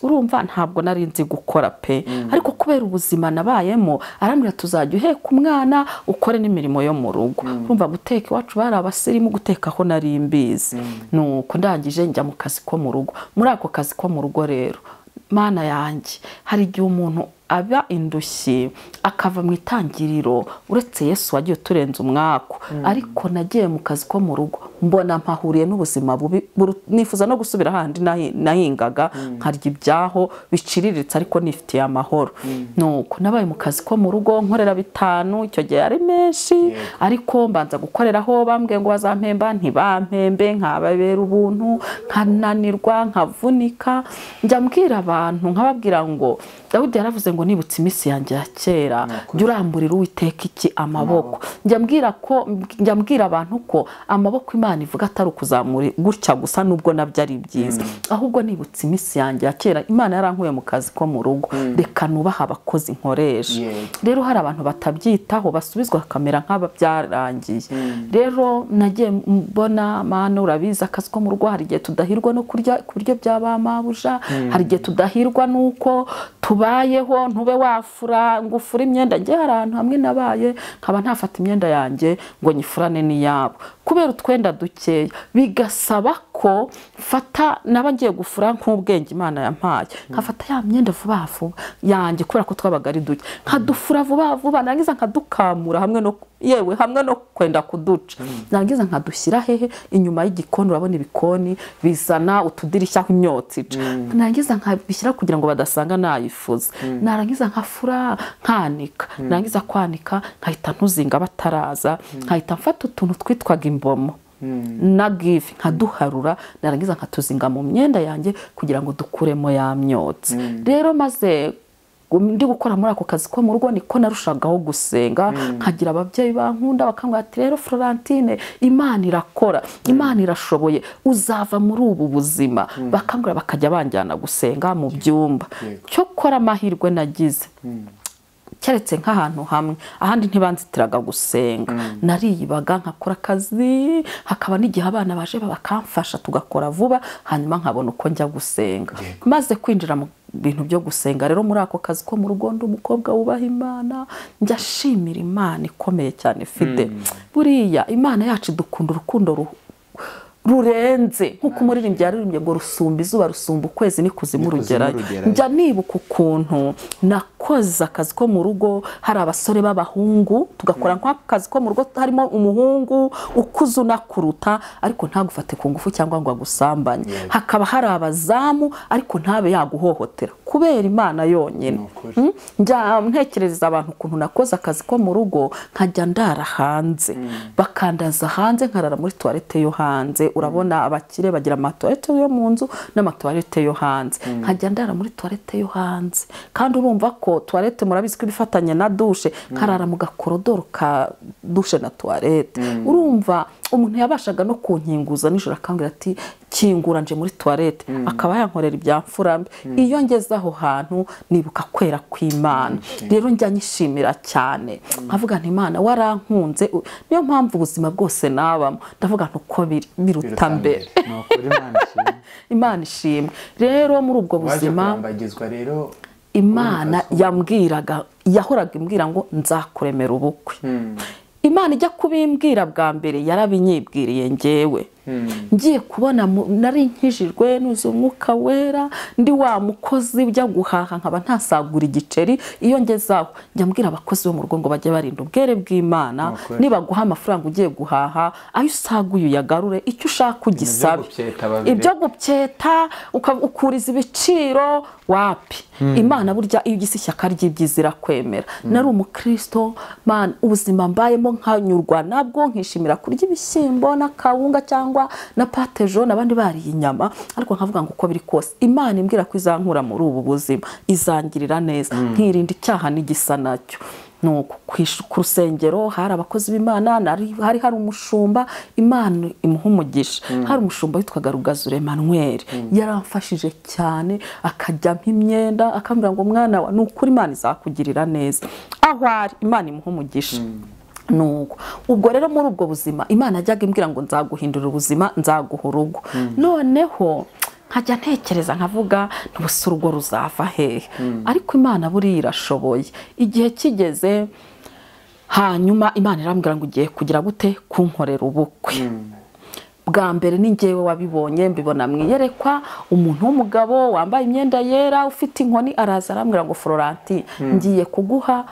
Speaker 1: urumva ntabwo nari nzi gukora pe ariko kubera ubuzima nabayemo arambwira tuzajya uheka umwana ukore n'imirimo yo mu rugo urumva guteka iwacu bari abasirimu guteka aho nari mbizi nuko ndangije njya mu kazi ko mu rugo muri ako kazi ko mu rugo rero mana yanjye hari igihe umuntu aba indushyi akava mu itangiriro uretse yesu wagiye uturenza umwaku ariko nagiye mu kazi ko mu rugo mbona mpahuriye n'ubuzima bubi buru- nifuza no gusubira handi nahi- nahingaga nkarya ibyaho biciriritse ariko nifitiye amahoro nuko nabaye mu kazi ko mu rugo nkorera bitanu icyo gihe ari menshi
Speaker 2: Yego.
Speaker 1: ariko mbanza gukoreraho bambwiye ngo bazampemba ntibampembe nkababera ubuntu nkananirwa nkavunika njya mbwira abantu nkababwira ngo dawidi yaravuze ngo nibutse iminsi yanjye ya kera jya uramburira uwiteka iki amaboko njya mbwira ko njya mbwira abantu ko amaboko imana imana ivuga atari ukuzamura gutya gusa nubwo nabyo ari byiza ahubwo nibutse iminsi yanjye ya kera imana yarankuye mu kazi ko mu rugo reka nubaha abakozi nkoresha
Speaker 2: Yego.
Speaker 1: rero hari abantu batabyitaho basubizwa bakamera nk'ababyarangiye rero nagiye mbona mana urabizi akazi ko mu rugo hari igihe tudahirwa no kurya ku biryo bya ba mabuja hari igihe tudahirwa n'uko tubayeho ntube wafura ngo ufure imyenda njye hari ahantu hamwe nabaye nkaba ntafata imyenda yanjye ngo nyifurane n'iyabo kubera utwenda dukeya bigasaba ko mfata naba ngiye gufura nk'ubwenge imana yampaye nkafata ya myenda vuba vuba yanjye kubera ko twabaga ari duke nkadufura vuba vuba narangiza nkadukamura hamwe no yewe hamwe no kwenda kuduca narangiza nkadushyira hehe inyuma y'igikoni urabona ibikoni bizana utudirishya aho imyotsi ica narangiza nkabishyira kugira ngo badasanga nayifuza narangiza nkafura nkanika narangiza kwanika nkahita ntuzinga bataraza nkahita mfata utuntu twitwaga imbomo na gifi nkaduharura narangiza nkatuzinga mu myenda yanjye kugira ngo dukuremo ya myotsi rero maze ndi gukora muri ako kazi ko mu rugo niko narushagaho gusenga nkagira ababyeyi bankunda bakambwira ati rero florentine imana irakora imana irashoboye uzava muri ubu buzima bakambwira bakajya banjyana gusenga mu byumba
Speaker 2: Yego.
Speaker 1: cyo kora amahirwe nagize keretse nk'ahantu hamwe ahandi ntibanzitiraga gusenga nariyibaga nkakora akazi hakaba n'igihe abana baje bakamfasha tugakora vuba hanyuma nkabona uko njya gusenga maze kwinjira mu bintu byo gusenga rero muri ako kazi ko mu rugo ndi umukobwa wubaha imana njya ashimira imana ikomeye cyane mfite buriya imana yacu dukunda urukundo ru- rurenze nk'uko umuririmbyi yaririmbye ngo rusumba izuba rusumba ukwezi ni kuzimu rugerayo
Speaker 2: rugerayo.
Speaker 1: njya nibuka ukuntu nakoze akazi ko mu rugo hari abasore b'abahungu tugakora nk'ako kazi ko mu rugo harimo umuhungu ukuze unakuruta ariko ntagufate ku ngufu cyangwa ngo agusambanye
Speaker 2: Yego.
Speaker 1: hakaba hari abazamu ariko ntabe yaguhohotera kubera imana yonyine
Speaker 2: Ni ukuri.
Speaker 1: Mm? njya ntekereza abantu ukuntu nakoze akazi ko mu rugo nkajya ndara hanze bakandaza hanze nkarara muri tuwarete yo hanze urabona abakire bagira amatuwarete yo mu nzu n'amatuwarete yo hanze nkajya ndara muri tuwarete yo hanze kandi urumva ko tuwarete murabizi ko iba ifatanye na dushe nkarara mu gakorodoro ka dushe na tuwarete urumva umuntu yabashaga no kunkinguza nijoro akambwira ati kingura nje muri tuwarete akaba yankorera ibyamfura mbi iyo ngeze aho hantu nibuka kwera kw'imana rero njya nyishimira cyane nkavuga nti imana warankunze u- niyo mpamvu ubuzima bwose nabamo ndavuga nti uko biri- biruta mbere
Speaker 2: ni ukuri imana ishimwe
Speaker 1: imana ishimwe rero muri ubwo
Speaker 2: waje
Speaker 1: buzima
Speaker 2: kurambagizwa rero
Speaker 1: imana yambwiraga yahoraga imbwira ngo nzakuremera ubukwe imana ijya kubimbwira bwa mbere yarabinyibwiriye ngewe ngiye kubona mu- nari nkijijwe nuze umwuka wera ndi wa mukozi ujya guhaha nkaba ntasagura igiceri iyo ngezaho njya mbwira abakozi bo mu rugo ngo bajye barinda ubwere bw'imana
Speaker 2: Ukuri.
Speaker 1: nibaguha amafaranga ugiye guhaha ayo usaguye uyagarure icyo ushaka ugisabe
Speaker 2: gupyeta babiri.
Speaker 1: ibyo gupyeta uka- ukuriza ibiciro wapi imana burya iyo ugize ishyaka ry'ibyiza irakwemera nari umukristo man ubuzima mbayemo nkanyurwa nabwo nkishimira kurya ibishyimbo n'akawunga cyangwa na patejo n'abandi bariye inyama ariko nkavuga ngo uko biri kose imana imbwira ko izankura muri ubu buzima izangirira neza nkirinda icyaha n'igisa nacyo ni uku ku ish- ku rusengero hari abakozi b'imana nari- hari hari umushumba imana imuha umugisha hari umushumba witwaga rugazure Emmanuel yaramfashije cyane akajya ampa imyenda akambwira ngo mwana wa ni ukuri imana izakugirira neza aho ari imana imuha umugisha nuko ubwo rero muri ubwo buzima imana yajyaga imbwira ngo nzaguhindura ubuzima nzaguha urugo noneho nkajya ntekereza nkavuga ntubuse urugo ruzava hehe ariko imana buriya irashoboye igihe kigeze hanyuma imana irambwira ngo ugiye kugira gute kunkorera ubukwe bwa mbere ni njyewe wabibonye mbibona mu iyerekwa umuntu w'umugabo wambaye imyenda yera ufite inkoni araza arambwira ngo florentine ngiye kuguha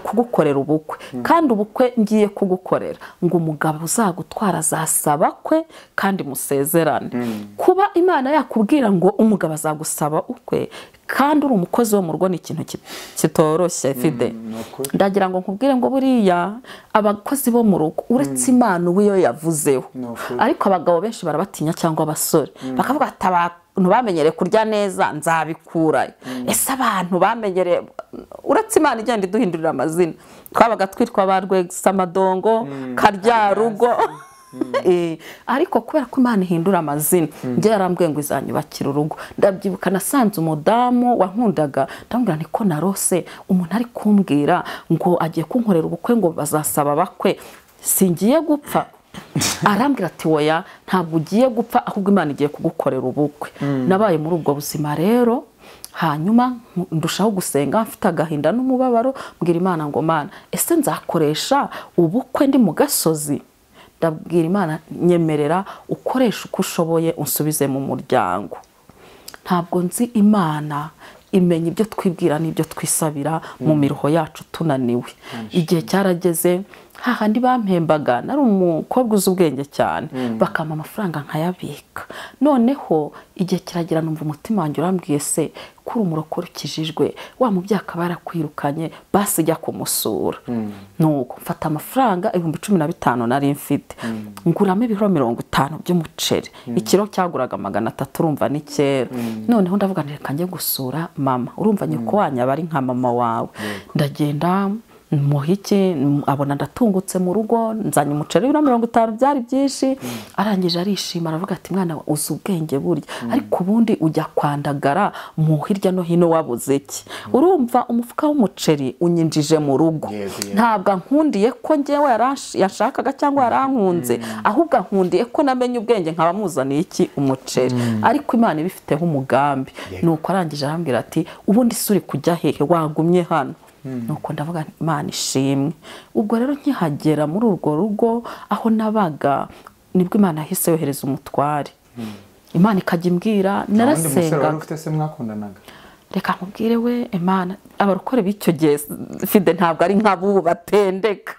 Speaker 1: kugukorera ubukwe kandi ubukwe ngiye kugukorera ngo umugabo uzagutwara azasaba kwe kandi musezerane kuba imana yakubwira ngo umugabo azagusaba ukwe kandi uri umukozi wo mu rugo ni ikintu ki- kitoroshye fide
Speaker 2: ni ukuri
Speaker 1: ndagira ngo nkubwire ngo buriya abakozi bo mu rugo uretse imana uba iyo yavuzeho
Speaker 2: Ni ukuri.
Speaker 1: ariko abagabo benshi barabatinya cyangwa abasore bakavuga ati abantu bamenyereye kurya neza nzabikurayo ese abantu bamenyereye uretse imana igenda iduhindurira amazina twabaga twitwa ba rwegisamadongo karyarugo Eh, ariko kubera ko imana ihindura amazina njye yarambwiye ngo izanyubakira urugo ndabyibuka nasanze umudamu wankundaga ndamubwira nti ko narose umuntu ari kumbwira ngo agiye kunkorera ubukwe ngo bazasaba bakwe singiye gupfa arambwira ati woya ntabwo ugiye gupfa ahubwo imana igiye kugukorera ubukwe nabaye muri ubwo buzima rero hanyuma ndushaho gusenga mfite agahinda n'umubabaro mbwira imana ngo mana ese nzakoresha ubukwe ndi mu gasozi ndabwira imana nyemerera ukoresha uko ushoboye unsubize mu muryango ntabwo nzi imana imenya ibyo twibwira n'ibyo twisabira mu miruho yacu tunaniwe igihe cyarageze hahandi bampembaga nari umukobwa uzi ubwenge cyane bakampa amafaranga nkayabika noneho igihe kiragera numva umutima wanjye urambwiye se kuri umurokore ukijijwe wa mubyeyi akaba yarakwirukanye basi jya kumusura nuko mfata amafaranga ibihumbi cumi na bitanu nari mfite nguramo ibiro mirongo itanu by'umuceri ikiro cyaguraga magana atatu urumva ni kera noneho ndavuga nti reka njye gusura mama urumva nyoko wanyu aba ari nka mama wawe ndagenda muhike abona ndatungutse mu rugo nzanye umuceri na mirongo itanu byari byinshi arangije arishima aravuga ati mwana we, uzi ubwenge burya ariko ubundi ujya kwandagara mu hirya no hino wabuze iki urumva umufuka w'umuceri unyinjije mu rugo
Speaker 2: Yego, yego.
Speaker 1: ntabwo ankundiye ko ngewe yarash- yashakaga cyangwa yarankunze ahubwo ankundiye ko namenye ubwenge nkaba muzaniye iki umuceri ariko imana ibifiteho umugambi
Speaker 2: Yego.
Speaker 1: nuko arangije arambwira ati ubundi se uri kujya hehe wagumye hano nuko ndavuga nti, imana ishimwe ubwo rero nkihagera muri urwo rugo aho nabaga nibwo imana yahise yohereza umutware imana ikajya imbwira
Speaker 2: wundi musore wari
Speaker 1: narasengaga
Speaker 2: ufite se mwakundanaga
Speaker 1: reka nkubwire we imana abarokore b'icyo gihe fide ntabwo ari nk'abubu batendeka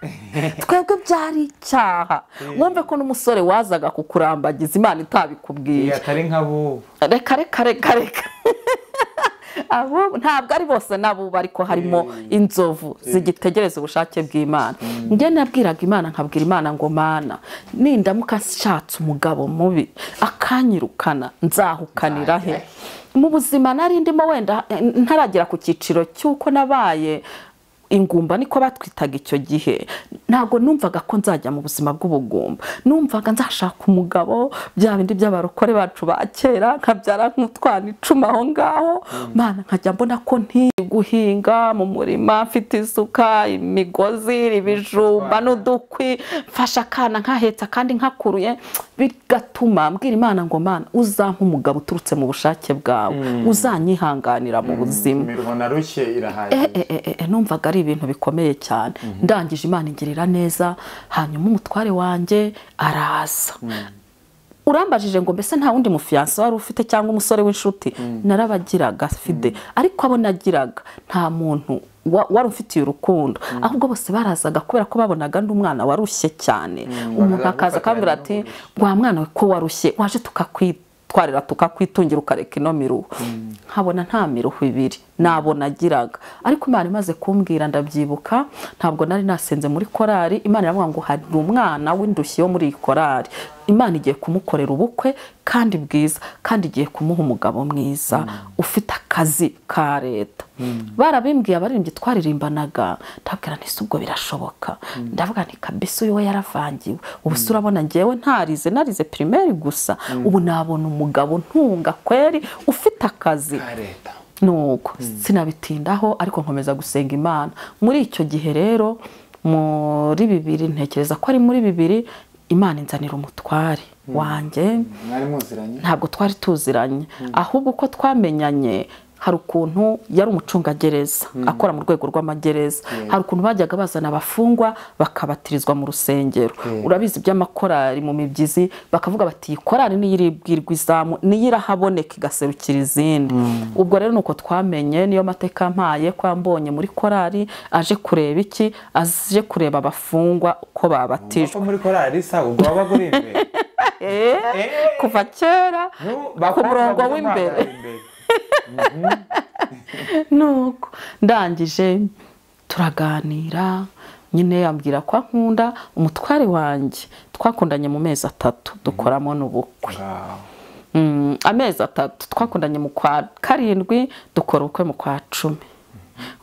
Speaker 1: twebwe byari icyaha wumve ko n'umusore wazaga kukurambagiza imana
Speaker 2: Iyo
Speaker 1: itabikubwiye
Speaker 2: atari nk'abo
Speaker 1: reka reka reka reka Abo- ntabwo ari bose n'abubu ariko harimo inzovu zigitegereza ubushake bw'imana njye nabwiraga imana nkabwira imana ngo mana nindamuka nshatse umugabo mubi akanyirukana nzahukanira he mu buzima nari ndimo wenda eh, ntaragera ku cyiciro cy'uko nabaye ingumba niko batwitaga icyo gihe ntabwo numvaga ko nzajya mu buzima bw'ubugumba numvaga nzashaka umugabo bya bindi by'abarokore bacu ba kera nkabyara nk'utwana icumi aho ngaho mana nkajya mbona ko ntiyi guhinga mu murima mfite isuka imigozi ibijumba n'udukwi mfasha akana nkahetse akandi nkakuruye bigatuma mbwira imana ngo mana uzampa umugabo uturutse mu bushake bwawe uzanyihanganira mu buzima
Speaker 2: imiruho na rushye irahagije
Speaker 1: Eh, eh, eh, eh, numvaga ari ibintu bikomeye cyane ndangije imana ingirira neza hanyuma umutware wanjye araza urambajije ngo mbese nta wundi mufiyanse wari ufite cyangwa umusore w'inshuti narabagiraga fide ariko abo nagiraga nta muntu wa- wari ufitiye urukundo ahubwo bose barazaga kubera ko babonaga ndi umwana warushye cyane umuntu akaza akabwira ati wa mwana we ko warushye waje tukakwitwarira tukakwitungira ukareka ino miruho nkabona nta miruho ibiri nabo nagiraga ariko imana imaze kumbwira ndabyibuka ntabwo nari nasenze muri korari imana iravuga ngo hari umwana w'indushyi yo muri iyi korari imana igiye kumukorera ubukwe kandi bwiza kandi igiye kumuha umugabo mwiza ufite akazi ka leta barabimbwiye abaririmbyi twaririmbanaga ndabwira nti "Se ubwo birashoboka ndavuga nti kabisa uyu we yaravangiwe ubu se urabona ngewe ntarize narize pirimeri gusa ubu nabona umugabo ntunga kweri ufite akazi
Speaker 2: ka leta
Speaker 1: nuko sinabitindaho ariko nkomeza gusenga imana muri icyo gihe rero muri bibiri ntekereza ko ari muri bibiri imana inzanira umutware wanjye
Speaker 2: mwari muziranye
Speaker 1: ntabwo twari tuziranye ahubwo uko twamenyanye hari ukuntu yari umucungagereza akora mu rwego rw'amagereza hari ukuntu bajyaga bazana abafungwa bakabatirizwa mu rusengero urabizi by'amakorari mu mibyizi bakavuga bati iyi korari niyo iribwirwa izamu niyo irahaboneka igaserukira izindi ubwo rero ni uko twamenye niyo mateka mpaye ko yambonye muri korari aje kureba iki aje kureba abafungwa uko babatijwe
Speaker 2: ko muri korari sa ubwo waba uri imbere
Speaker 1: Eh, kuva kera ku murongo w'imbere nuko ndangije turaganira nyine yambwira ko ankunda umutware wanjye twakundanye mu mezi atatu dukoramo n'ubukwe Mm, amezi atatu twakundanye mu kwa karindwi dukora ubukwe mu kwa cumi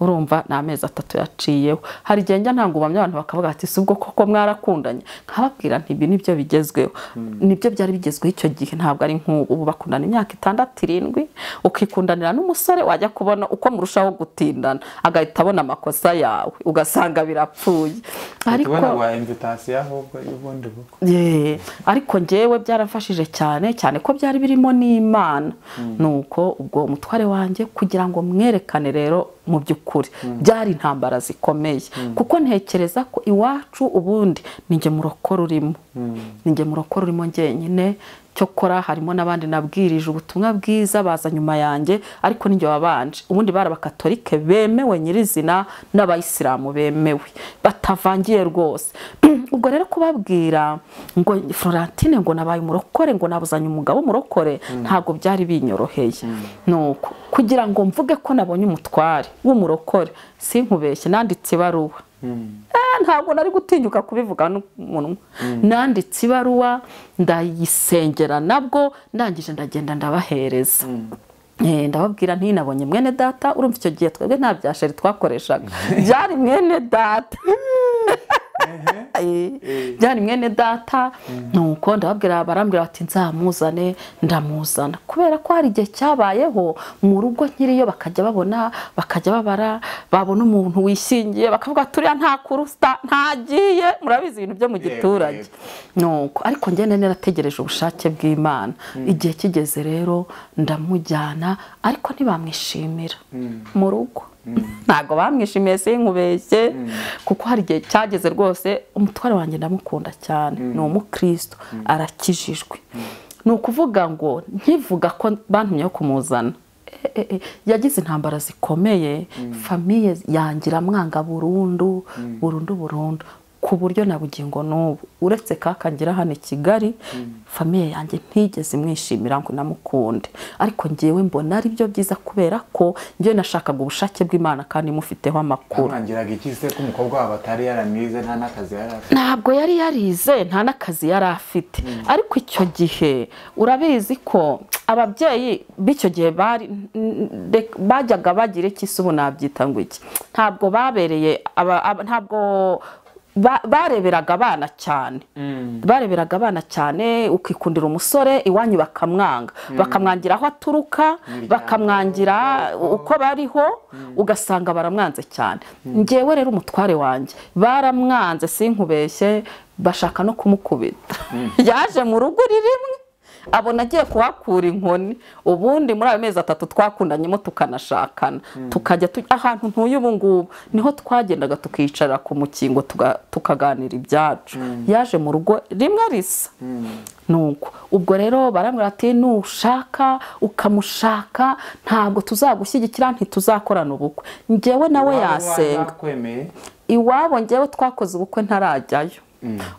Speaker 1: urumva ni amezi atatu yaciyeho hari igihe njya ntangubamye abantu bakavuga ati si ubwo koko mwarakundanye nkababwira nti ibi nibyo bigezweho nibyo byari bigezweho icyo gihe ntabwo ari nk'ubu ubu bakundana imyaka itandatu irindwi ukikundanira n'umusore wajya kubona uko murushaho gutindana agahita abona amakosa yawe ugasanga birapfuye
Speaker 2: ariko wa invitasiyo ahubwo y'ubundi bukwe
Speaker 1: Ye, ariko njyewe byarafashije cyane cyane ko byari birimo n'imana nuko ubwo umutware wanjye kugira ngo mwerekane rero mu by'ukuri byari intambara zikomeye kuko ntekereza ko iwacu ubundi ni njye murokora urimo ni njye murokora urimo njyenyine cyokora harimo n'abandi nabwirije ubutumwa bwiza baza nyuma yanjye ariko ninjye wabanje ubundi bari abakatolike bemewe nyirizina n'abayisilamu bemewe batavangiye rwose ubwo rero kubabwira ngo florentine ngo nabaye umurokore ngo nabuzanye umugabo umurokore ntabwo byari binyoroheye nuko kugira ngo mvuge ko nabonye umutware w'umurokore sinkubeshye nanditse ibaruwa Eh, ntabwo nari gutinyuka kubivuga n'umunwa nanditse ibaruwa ndayisengera nabwo ndangije ndagenda ndabahereza Eh, ndababwira ntinabonye mwene data urumva icyo gihe twebwe nta bya sheri twakoreshaga byari mwene data Eh, byari mwene data nuko ndababwira barambwira bati nzamuzane ndamuzana kubera ko hari igihe cyabayeho mu rugo nkiriyo bakajya babona bakajya babara babona umuntu wishingiye bakavuga turiya nta kurusta ntagiye murabizi ibintu byo mu giturage nuko ariko njyewe narategereje ubushake bw'imana igihe kigeze rero ndamujyana ariko ntibamwishimira mu rugo ntabwo bamwishimiye sinkubeshye kuko hari igihe cyageze rwose umutware wanjye ndamukunda cyane ni umukristo arakijijwe ni ukuvuga ngo nkivuga ko bantumye yo kumuzana Eh, eh, eh, yagize intambara zikomeye famiye yangira amwanga burundu burundu burundu ku buryo na bugingo n'ubu uretse kakangira hano i kigali famiye yanjye ntigeze imwishimira ngo namukunde ariko ngewe mbona ari byo byiza kubera ko njyewe nashakaga ubushake bw'imana kandi mufiteho amakuru
Speaker 2: ntangiraga ikize ko umukobwa wawe atari yaramize nta n'akazi yari afite
Speaker 1: ntabwo yari yarize nta n'akazi yari afite ariko icyo gihe urabizi ko ababyeyi b'icyo gihe bari ndek- bajyaga bagira iki se ubu nabyita ngo iki ntabwo babereye aba- aba- ntabwo ba- bareberaga abana cyane bareberaga abana cyane ukikundira umusore iwanyu bakamwanga bakamwangira aho aturuka bakamwangira uko bariho ugasanga baramwanze cyane ngewe rero umutware wanjye baramwanze sinkubeshye bashaka no kumukubita yaje mu rugo uri rimwe abona agiye kuhakura inkoni ubundi muri ayo mezi atatu twakundanyemo tukanashakana tukajya tu- ahantu ntuye ubu ngubu niho twagendaga tukicara ku mukingo tuga- tukaganira ibyacu yaje mu rugo rimwe risa nuko ubwo rero barambwira ati nushaka ukamushaka ntabwo tuzagushyigikira ntituzakorana ubukwe njyewe nawe yasenga
Speaker 2: yakwemeye
Speaker 1: iwabo njyewe twakoze ubukwe ntarajyayo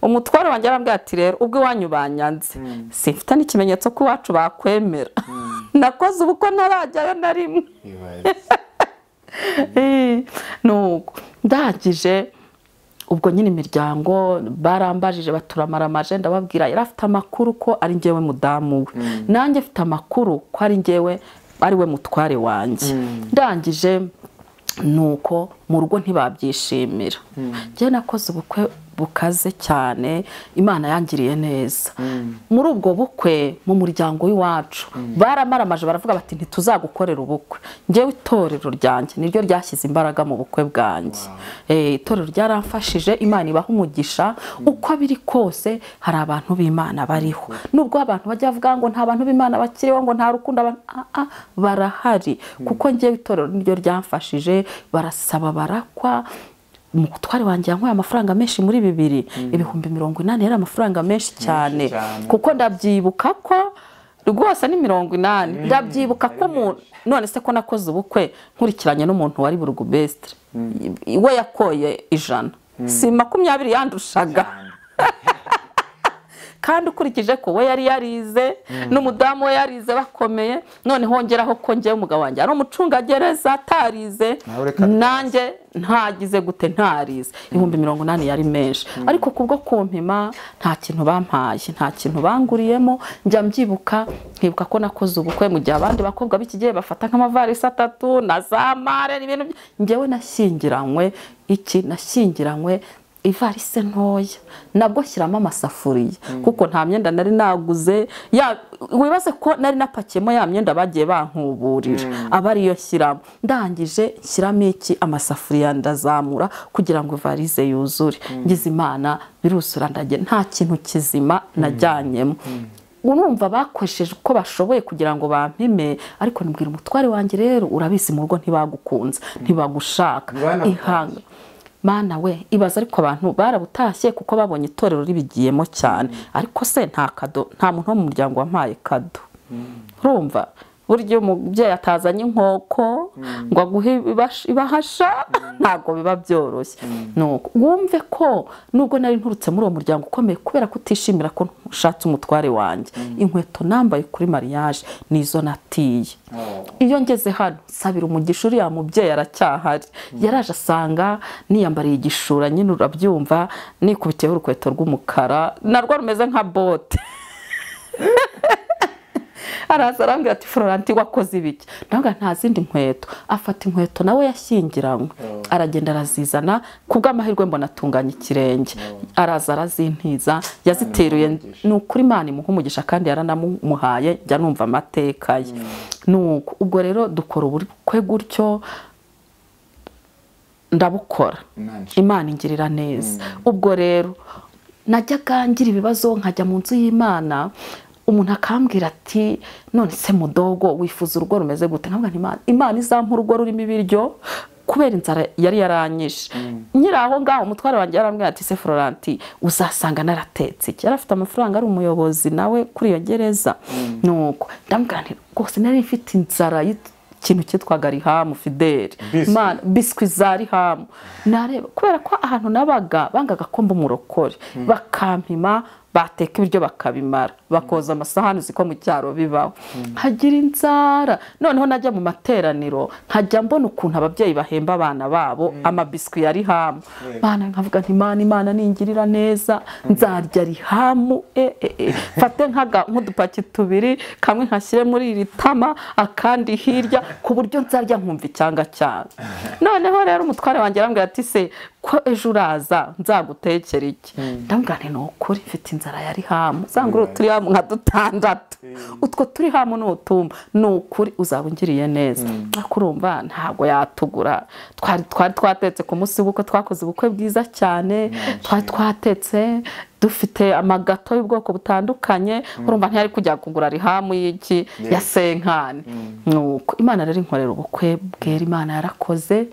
Speaker 1: umutware wanjye arambwira ati rero ubwo iwanyu banyanze simfite n'ikimenyetso ko iwacu bakwemera nakoze ubukwe ntarajyayo na rimwe Eh, nuko ndangije ubwo nyine imiryango barambajije baturamaramaje ndababwira yari afite amakuru ko ari njyewe mudamu we nanjye afite amakuru ko ari njyewe ari we mutware wanjye ndangije nuko mu rugo ntibabyishimira njyewe nakoze ubukwe bukaze cyane imana yangiriye neza muri ubwo bukwe mu muryango w'iwacu baramaramaje baravuga bati ntituzagukorera ubukwe njyewe itorero ryanjye niryo ryashyize imbaraga mu bukwe bwanjye Eh, itorero ryaramfashije imana ibaha umugisha uko biri kose hari abantu b'imana bariho nubwo abantu bajya bavuga ngo nta bantu b'imana bakiriho ngo nta rukundo abantu Ah, ah, barahari kuko njyewe itorero niryo ryamfashije barasaba barakwa umutware wanjye yanyweye amafaranga menshi muri bibiri ibihumbi mirongo inani yari amafaranga menshi cyane
Speaker 2: cyane.
Speaker 1: kuko ndabyibuka ko rwose ni mirongo inani ndabyibuka ko umuntu none se ko nakoze ubukwe nkurikiranye n'umuntu wari burugubesitire we yakoye ijana si makumyabiri yandushaga kandi ukurikije ko we yari yarize n'umudamu we yarize bakomeye none hongeraho ko njyewe umugabo wanjye ari umucungagereza atarize
Speaker 2: Nawe reka bitaza.
Speaker 1: nanjye ntagize gute ntarize ibihumbi mirongo inani yari menshi ariko kubwo kumpima nta kintu bampaye nta kintu banguriyemo njya mbyibuka nkibuka ko nakoze ubukwe mu gihe abandi bakobwa b'iki gihe bafata nk'amavarisi atatu na za mare n'ibintu by- njyewe nashyingiranywe iki nashyingiranywe ivarise ntoya nabwo shyiramo amasafuriya kuko nta myenda nari naguze ya wibaze ko nari napakiyemo ya myenda bagiye bankuburira aba ariyo shyiramo ndangije nshyiramo iki amasafuriya ndazamura kugira ngo ivarise yuzure ngize imana birusura ndagira nta kintu kizima najyanyemo urumva bakoresheje uko bashoboye kugira ngo bampime ariko nibwira umutware wanjye rero urabizi mu rugo ntibagukunze ntibagushaka
Speaker 2: Ntibanagukunze.
Speaker 1: ihanga mana we ibaza ariko abantu barabutashye kuko babonye itorero ribigiyemo cyane ariko se nta kado nta muntu wo mu muryango wampaye kado urumva burya iyo umubyeyi atazanye inkoko ngo aguhe ibibash- ibahasha ntabwo biba byoroshye Nuko wumve ko nubwo nari nturutse muri uwo muryango ukomeye kubera kutishimira ko ushatse umutware wanjye inkweto nambaye kuri mariage nizo natiye
Speaker 2: Oh.
Speaker 1: iyo ngeze hano nsabira umugisha uriya mubyeyi aracyahari yaraje asanga niyambariye igishura nyine urabyumva nikubitiyeho urukweto rw'umukara narwo rumeze nka bote araza arambwira ati floranti wakoze ibiki ndavuga nta zindi nkweto afata inkweto nawe yashyingiranywe aragenda arazizana ku bw'amahirwe mbona atunganya ikirenge araza arazintiza yaziteruye ni ukuri imana imuha umugisha kandi yaranamuhaye njya numva amateka ye ni uko ubwo rero dukora ubukwe gutyo ndabukora
Speaker 2: Imana ishimwe.
Speaker 1: imana ingirira neza ubwo rero najyaga ngira ibibazo nkajya mu nzu y'imana umuntu akambwira ati none se mudogo wifuza urugo rumeze gute nkavuga nti imana imana izampa urugo rurimo ibiryo kubera inzara yari yaranyishe nyiri aho ngaho umutware wanjye yarambwira ati se floranti uzasanga naratetse iki yari afite amafaranga ari umuyobozi nawe kuri iyo gereza nuko ndamubwira nti rwose nari mfite inzara y'ikintu cyitwaga rihamu fideli
Speaker 2: Biswi.
Speaker 1: Imana- biswi za rihamu nareba kubera ko ahantu nabaga bangaga ko umurokore bakampima bateka ibiryo bakabimara bakoza amasahani uzi ko mu cyaro bibaho hagira inzara noneho najya mu materaniro nkajya mbona ukuntu ababyeyi bahemba abana babo amabiswi ya rihamu bana nkavuga nti imana imana ningirira neza nzarya rihamu e, e, e. mfate nk'aga- nk'udupaki tubiri kamwe nkashyire muri iri tama akandi hirya ku buryo nzarya nkumva icyanga cyane noneho rero umutware wanjye arambwira ati se ko ejo uraza nzagutekera iki ndamubwira nti ni ukuri mfite inzara ya rihamu zangurura turi hamu nka dutandatu utwo turi hamu ni utumba ni ukuri uzaba ungiriye neza ariko urumva ntabwo yatugura twari twari twatetse ku munsi w'ubukwe twakoze ubukwe bwiza cyane twari twatetse dufite amagato y'ubwoko butandukanye urumva ntiyari kujya kugura rihamu y'iki ya senkani nuko imana rero inkorera ubukwe bwera imana yarakoze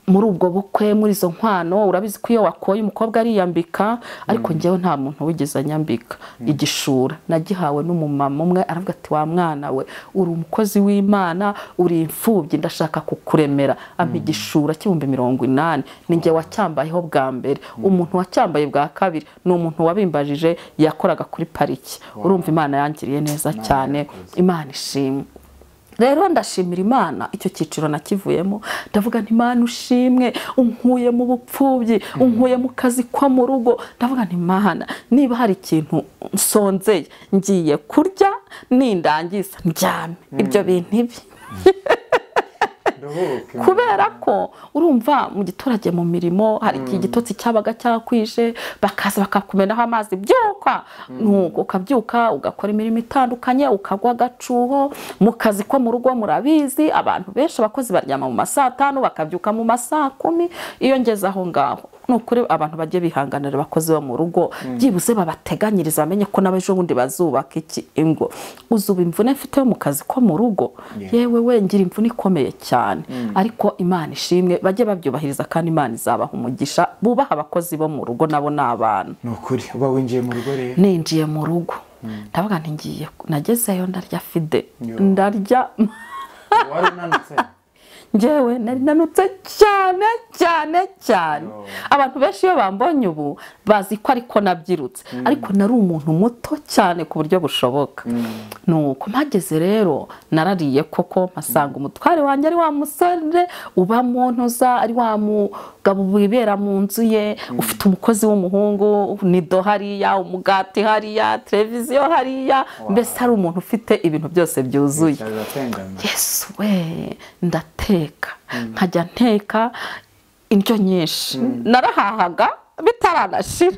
Speaker 1: muri ubwo bukwe muri izo nkwano urabizi ko iyo wakoye umukobwa ariyambika ariko njyewe nta muntu wigeze anyambika igishura nagihawe n'umumama umwe aravuga ati wa mwana we uri umukozi w'imana uri imfubyi ndashaka kukuremera ampa igishura cy'ibihumbi mirongo inani ni njye wacyambayeho bwa mbere umuntu wacyambaye bwa kabiri ni umuntu wabimbajije yakoraga kuri pariki urumva imana yangiriye neza cyane imana ishimwe rero ndashimira imana icyo cyiciro nakivuyemo ndavuga nti imana ushimwe unkuye mu bupfubyi unkuye mu kazi ko mu rugo ndavuga nti imana niba hari ikintu nsonzeye ngiye kurya nindangiza ndyame ibyo bintu ibi
Speaker 2: Ndohoke.
Speaker 1: kubera ko urumva mu giturage mu mirimo hari igihe igitotsi cyabaga cyakwije bakaza bakakumenaho amazi byuka nuko ukabyuka ugakora imirimo itandukanye ukagwa agacuho mu kazi ko mu rugo murabizi abantu benshi abakozi baryama mu ma saa tanu bakabyuka mu ma saa kumi iyo ngeze aho ngaho ni ukuri abantu bajye bihanganira abakozi bo mu rugo byibuze babateganyiriza bamenye ko n'abejo bundi bazubaka iki ingo uzuba imvune mfite yo mu kazi ko mu rugo yewe we ngira imvune ikomeye cyane ariko imana ishimwe bajye babyubahiriza kandi imana izabaha umugisha bubaha abakozi bo mu rugo nabo ni abantu
Speaker 2: ni ukuri uba winjiye mu rugo rero
Speaker 1: ninjiye mu rugo ndavuga nti ngiye nagezeyo ndarya fide
Speaker 2: Yo.
Speaker 1: ndarya
Speaker 2: wari unanutse
Speaker 1: ngewe nari nanutse cyane cyane cyane abantu benshi iyo bambonye ubu bazi ko ariko nabyirutse ariko nari umuntu muto cyane ku buryo bushoboka nuko mpageze rero narariye koko mpasanga umutware wanjye ari wa musore uba mu ntoza ari wa mugabo wibera mu nzu ye ufite umukozi w'umuhungu nido hariya umugati hariya televiziyo hariya mbese ari umuntu ufite ibintu byose byuzuye
Speaker 2: biratengana
Speaker 1: yesu we ndateka nkajya nteka indyo nyinshi narahahaga bitaranashira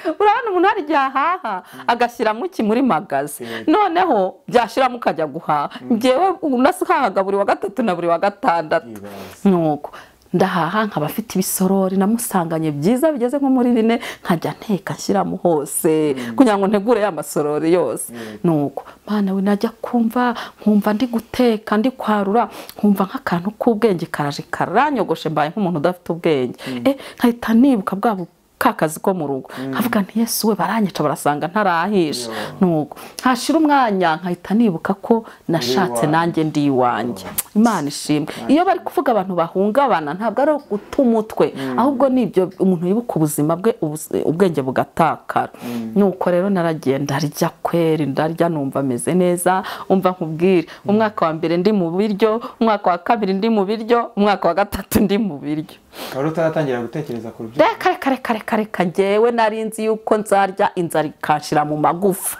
Speaker 1: urabona umuntu hari igihe ahaha agashyiramo iki muri magazi
Speaker 2: Yego.
Speaker 1: noneho byashiramo ukajya guhaha ngewe unasihahaga buri wa gatatu na buri wa gatandatu
Speaker 2: Ibaze.
Speaker 1: nuko ndahaha nkaba afite ibisorori namusanganye byiza bigeze nko muri bine nkajya nteka nshyiramo hose kugira ngo ntegure ya masorori yose nuko mwana we najya kumva nkumva ndi guteka ndi kwarura nkumva nk'akantu k'ubwenge karaje karanyogoshe mbaye nk'umuntu udafite ubwenge eh nkahita nibuka bwa bu- ka kazi ko mu rugo nkavuga nti yesu we baranyica barasanga ntarahisha nuko hashira umwanya nkahita nibuka ko nashatse
Speaker 2: iwanjye.
Speaker 1: nanjye ndi iwanjye imana ishimwe iyo bari kuvuga abantu bahungabana ntabwo ari guta umutwe ahubwo ni ibyo umuntu yibuka ubuzima bwe ubuz- ubwenge bugatakara nuko rero naragiye ndarya kweri ndarya numva ameze neza umva nkubwire umwaka wa mbere ndi mu biryo umwaka wa kabiri ndi mu biryo umwaka wa gatatu ndi mu biryo
Speaker 2: wari utaratangira gutekereza ku rubyiruko
Speaker 1: reka reka reka reka reka ngewe nari nzi yuko nzarya inzara ikanshira mu magufa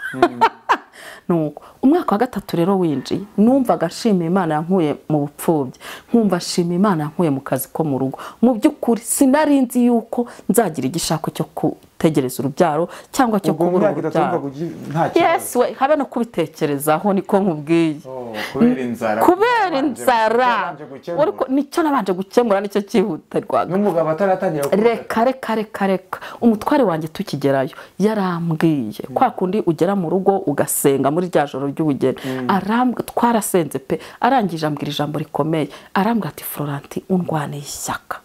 Speaker 1: nuko umwaka wa gatatu rero winjiye numvaga nshimiye imana yankuye mu bupfubyi nkumva nshima imana yankuye mu kazi ko mu rugo mu by'ukuri sinari nzi yuko nzagira igishako cyo gutegereza urubyaro cyangwa cyo
Speaker 2: ubwo mu
Speaker 1: kubura
Speaker 2: myaka itatu
Speaker 1: urubyaro
Speaker 2: wumvaga ugi- nta kibazo
Speaker 1: yesu we habe no kubitekerezaho niko nkubwiye
Speaker 2: Oh, kubera inzara
Speaker 1: kubera
Speaker 2: Wabanje-
Speaker 1: inzara
Speaker 2: wabanje gukemura.
Speaker 1: Uriko- nicyo nabanje gukemura nicyo cyihutirwaga
Speaker 2: n'umugabo ataratangira kuvuga
Speaker 1: reka reka reka reka umutware wanjye tukigerayo yarambwiye kwa kundi ugera mu rugo ugasenga muri rya joro ry'ubugeni arambwa twarasenze pe arangije ambwira ijambo rikomeye arambwira ati florenti undwaniye ishyaka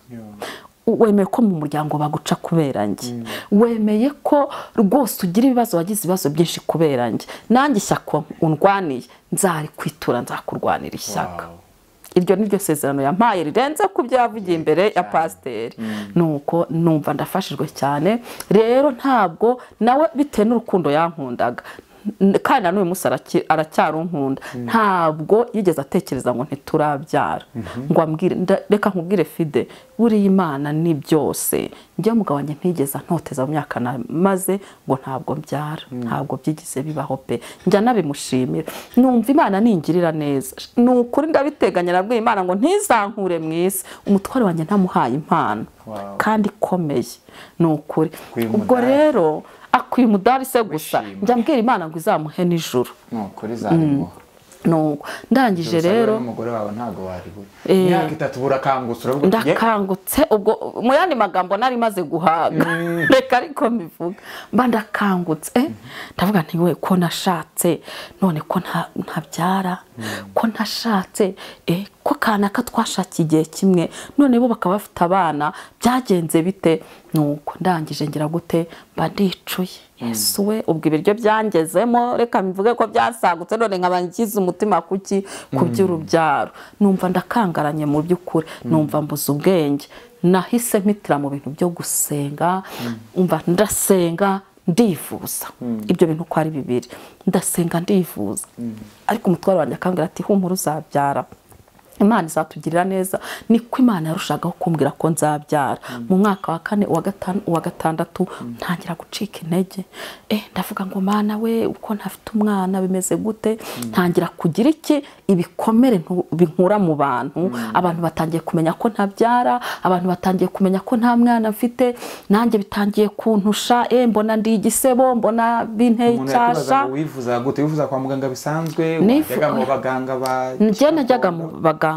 Speaker 1: wemeye ko mu muryango baguca kubera njye wemeye ko rwose ugira ibibazo wagize ibibazo byinshi kubera njye nanjye ishyaka undwaniye nzarikwitura nzakurwanira ishyaka
Speaker 2: Wow.
Speaker 1: iryo ni ryo sezerano yampaye rirenze ku byavugiye imbere ya pasiteri nuko numva ndafashijwe cyane rero ntabwo nawe bitewe n'urukundo yankundaga N- kandi na n'uyu munsi araki- aracyarunkunda ntabwo yigeze atekereza ngo ntiturabyara ngo ambwire nda- reka nkubwire fide buriya imana ni byose njye mugabo wanjye ntigeze antoteza mu myaka maze ngo ntabwo mbyara ntabwo byigeze bibaho pe njya nabimushimira numva imana ningirira neza ni ukuri ndabiteganya nabwiye imana ngo ntizankure mu isi umutware wanjye ntamuhaye impano
Speaker 2: Wow.
Speaker 1: kandi ikomeye ni ukuri
Speaker 2: Akwiye
Speaker 1: ubwo
Speaker 2: umudari.
Speaker 1: rero akwiye umudari se gusa
Speaker 2: Wishima.
Speaker 1: njya mbwira imana ngo izamuhe nijoro
Speaker 2: nukuri zarimuha
Speaker 1: nuko ndangije rero
Speaker 2: umugore wawe ntabwo waribura
Speaker 1: Eh.
Speaker 2: imyaka itatu burakangutse uravuga uti, "Ye,
Speaker 1: ndakangutse ubwo mu yandi magambo nari maze guhaga reka ariko mbivuga mba ndakangutse eh, ndavuga nti we ko nashatse none ko nta- ntabyara ko nashatse eh, ko kanaka twashakiye igihe kimwe none bo bakaba bafite abana byagenze bite nuko ndangije ngira gute mba ndicuye yesu we ubwo ibiryo byangezemo reka mbivuge ko byasagutse none nkaba ngize umutima kuki ku by'urubyaro numva ndakangaranye mu by'ukuri numva mbuze ubwenge nahise mpitira mu bintu byo gusenga umva ndasenga ndivuza ibyo bintu uko ari bibiri ndasenga ndivuza ariko umutwaro wanjye akambwira ati humura uzabyara imana izatugirira neza niko imana yarushagaho kumbwira ko nzabyara mu mwaka wa kane uwa gatanu uwa gatandatu ntangira gucika intege eh ndavuga ngo mana we uko ntafite umwana bimeze gute ntangira kugira iki ibikomere ntu- binkura mu bantu abantu batangiye kumenya ko ntabyara abantu batangiye kumenya ko nta mwana mfite nanjye bitangiye kuntusha eh mbona ndi igisebo mbona binteye
Speaker 2: umuntu yakibaza
Speaker 1: icyasha
Speaker 2: ngo wivuza gute wivuza kwa muganga bisanzwe
Speaker 1: Nifu-
Speaker 2: wajyaga mu baganga ba
Speaker 1: njye najyaga mu baganga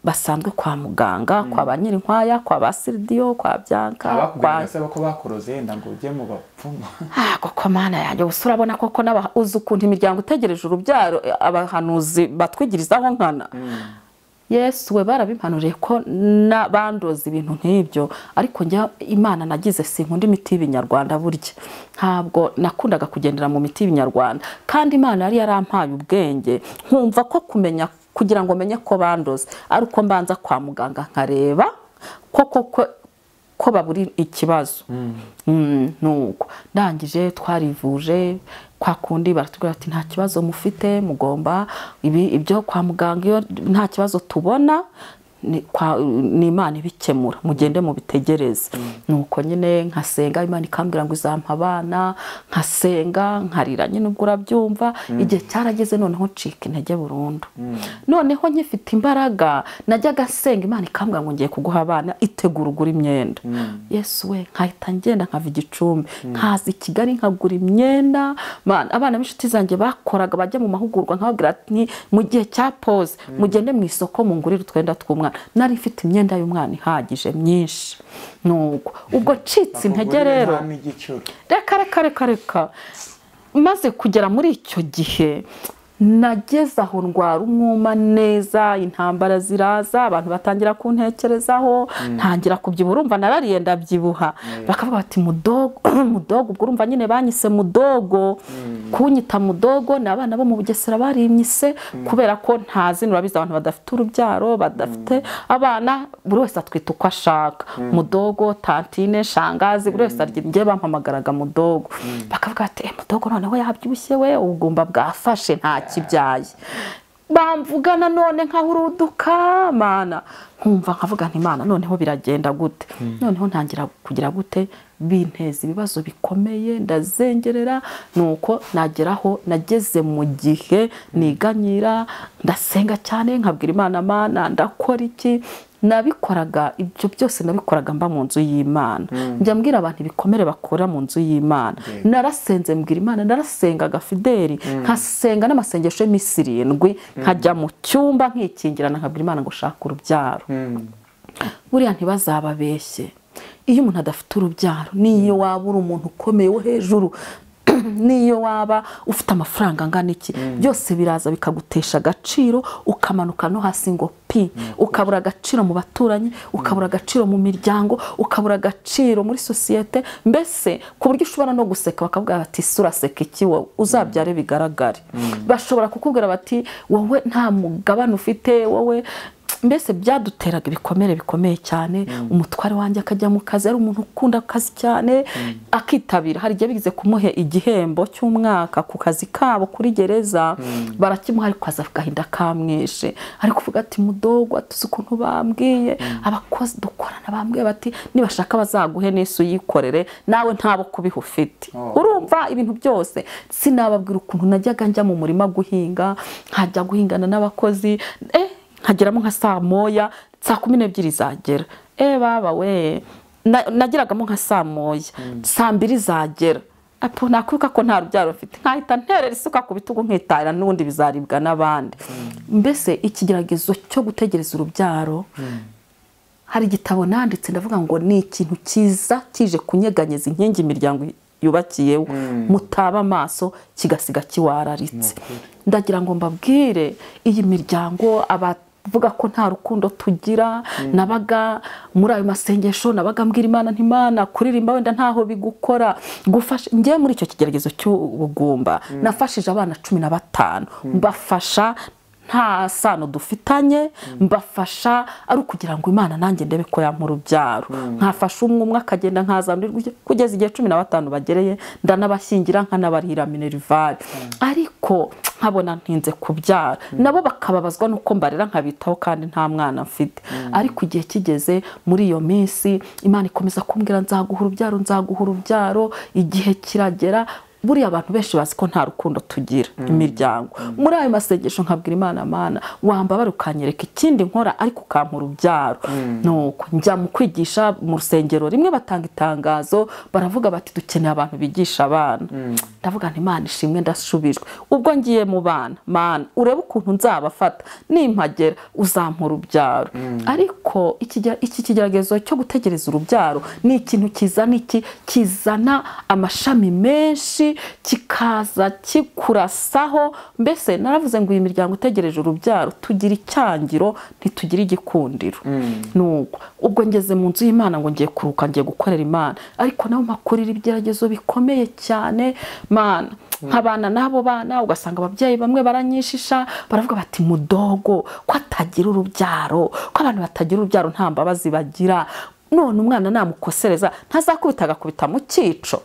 Speaker 1: basanzwe kwa muganga kwa ba nyirinkwaya kwa ba siridiyo kwa byanka kwa
Speaker 2: abakubwira se ko bakoroze yenda ngo ujye mu bapfumu
Speaker 1: Ah, koko mana yanjye gusa urabona koko n'aba- uzi ukuntu imiryango itegereje urubyaro eh, abahanuzi batwigirizaho nkana yesu we barabimpanuriye ko na- bandoza ibintu nk'ibyo ariko njya imana nagize sinkunda imiti y'ibinyarwanda burya ntabwo nakundaga kugendera mu miti y'ibinyarwanda kandi imana yari yarampaye ubwenge nkumva ko kumenya kugira ngo menye ko bandoze ari uko mbanza kwa muganga nkareba koko ko- ko baburi ikibazo Mm, nuko ndangije twarivuje kwa kundi baratubwira ati nta kibazo mufite mugomba ibi ibyo kwa muganga iyo nta kibazo tubona ni kwa- ni imana ibikemura mugende mubitegereze nuko nyine nkasenga imana ikambwira ngo izampa abana nkasenga nkarira nyine ubwo urabyumva igihe cyarageze noneho ncika intege burundu noneho nyifite imbaraga najyaga nsenga imana ikambwira ngo ngiye kuguha abana itegura ugura imyenda yesu we nkahita ngenda nkava igicumbi nkaza i kigali nkagura imyenda Man, abana b'inshuti zanjye bakoraga bajya mu mahugurwa nkababwira ati mu gihe cya pose mugende mu isoko mungurire utwenda tw'umwana nari mfite imyenda y'umwana ihagije myinshi nuko ubwo ncitse intege rero reka reka reka reka maze kugera muri icyo gihe nageze aho ndwara umwuma neza intambara ziraza abantu batangira kuntekerezaho ntangira kubyibuha urumva narariye ndabyibuha bakavuga bati mudogo mudogo ubwo urumva nyine banyise mudogo kunyita mudogo ni abana bo mu bugesera barimyise kubera ko ntazi nurabizi abantu badafite urubyaro badafite abana buri wese atwita uko ashaka mudogo tantine shangazi buri wese arya njye bampamagaraga mudogo bakavuga bati "Eh, mudogo noneho yabyibushye we ubugumba bwafashe nta kibyaye bamvugana none nkaho uruduka mana nkumva nkavuga nti mana noneho biragenda gute noneho ntangira kugira gute binteza ibibazo bikomeye ndazengerera nuko nageraho nageze mu gihe niganyira ndasenga cyane nkabwira imana mana ndakora iki nabikoraga ibyo byose nabikoraga mba mu nzu y'imana njya mbwira abantu ibikomere bakora mu nzu y'imana narasenze mbwira imana narasengaga fideli nkasenga n'amasengesho y'iminsi irindwi nkajya mu cyumba nkikingirana nkabwira imana ngo shaka urubyaro buriya ntibazababeshye iyo umuntu adafite urubyaro n'iyo waba uri umuntu ukomeye wo hejuru n'iyo waba ufite amafaranga angana iki byose biraza bikagutesha agaciro ukamanuka no hasi ngo pi ukabura agaciro mu baturanyi ukabura agaciro mu miryango ukabura agaciro muri sosiyete mbese ku buryo ushobora no guseka bakavuga bati ese uraseka iki wowe uzabyare bigaragare bashobora kukubwira bati wowe nta mugabane ufite wowe mbese byaduteraga ibikomere bikomeye cyane umutware wanjye akajya mu kazi ari umuntu ukunda akazi cyane akitabira hari igihe bigize kumuhe igihembo cy'umwaka ku kazi kabo kuri gereza barakimuha ariko aza agahinda kamwishe ari kuvuga ati mudogo atuzi ukuntu bambwiye abakozi dukorana bambwiye bati nibashaka bazaguhe n'isi uyikorere nawe ntabo kubiha ufite
Speaker 2: Oh.
Speaker 1: urumva ibintu byose sinababwira ukuntu najyaga njya mu murima guhinga nkajya guhingana n'abakozi eh, nkageramo nka saa moya saa kumi n'ebyiri zagera eh baba we Na- nageragamo nka saa moya saa mbiri zagera apo nakwibuka ko nta rubyaro mfite nkahita nterera isuka ku bitugu nkitahira n'ubundi bizaribwa n'abandi mbese ikigeragezo cyo gutegereza urubyaro hari igitabo nanditse ndavuga ngo ni ikintu cyiza kije kunyeganyeza inkingi imiryango yubakiyeho mutaba amaso kigasiga kiwararitse ndagira ngo mbabwire iyi miryango abavuga ko nta rukundo tugira nabaga muri ayo masengesho nabaga mbwira imana ntimana kuririmba wenda ntaho bigukora gufasha njyewe muri icyo kigeragezo cy'ubugumba nafashije abana cumi na batanu mbafasha nta sano dufitanye mbafasha ari ukugira ngo imana nanjye ndebe ko yampa urubyaro nkafasha umwe umwe akagenda nkazandurirwa iki- kugeza igihe cumi na batanu bagereye ndanabashyingira nkanabarira minerivare ariko nkabona ntinze kubyara nabo bakababazwa n'uko mbarera nkabitaho kandi nta mwana mfite ariko igihe kigeze muri iyo minsi imana ikomeza kumbwira nzaguha urubyaro nzaguha urubyaro igihe kiragera buriya abantu benshi bazi ko nta rukundo tugira imiryango muri ayo masengesho nkabwira imana mana wambabara ukanyereka ikindi nkora ariko ukampa urubyaro nuko njya mu kwigisha mu rusengero rimwe batanga itangazo baravuga bati dukeneye abantu bigisha abana ndavuga nti imana ishimwe ndasubijwe ubwo ngiye mu bana mana urebe ukuntu nzabafata nimpagera uzampa urubyaro ariko ikige- iki kigeragezo cyo gutegereza urubyaro ni ikintu kizana iki kizana amashami menshi kikaza kikurasaho mbese naravuze ngo iyi miryango itegereje urubyaro tugira icyangiro ntitugira igikundiro nuko ubwo ngeze mu nzu y'imana ngo ngiye kuruka ngiye gukorera imana ariko nabo makurira ibigeragezo bikomeye cyane mana nk'abana n'abo bana ugasanga ababyeyi bamwe baranyishisha baravuga bati mudogo ko atagira urubyaro ko abantu batagira urubyaro nta mbabazi bagira none umwana namukosereza ntazakubita agakubita mu cyico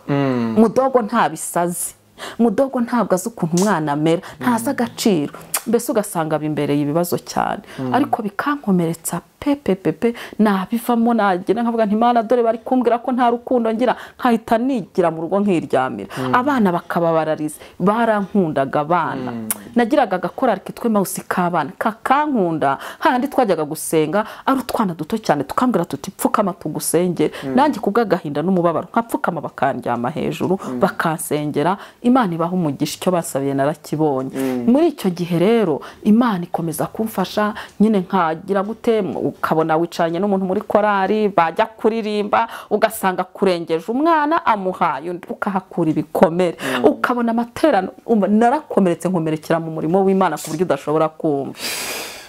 Speaker 1: mudogo nta bisazi mudogo ntabwo azi ukuntu umwana amera ntazi agaciro mbese ugasanga bimbereye ibibazo cyane ariko bikankomeretsa pepe pepe nabivamo nagira nkavuga ntimana dore bari kumbwira ko nta rukundo ngira nkahita nigira mu rugo nkiryamira abana bakababarariza barankundaga abana nagiraga agakora kitwe mawusi k'abana kakankunda hahandi twajyaga gusenga ari utwana duto cyane tukambwira tuti pfukama tugusengere nanjye kubw'agahinda n'umubabaro nkapfukama bakandyama hejuru bakansengera imana ibaha umugisha icyo basabiye narakibonye muri icyo gihe rero imana ikomeza kumfasha nyine nkagira gute ukabona wicaranye n'umuntu muri korari bajya kuririmba ugasanga akurengeje umwana amuhaye undi ukahakura ibikomere ukabona amaterano um- narakomeretse nkomerekera mu murimo w'imana ku buryo udashobora kumva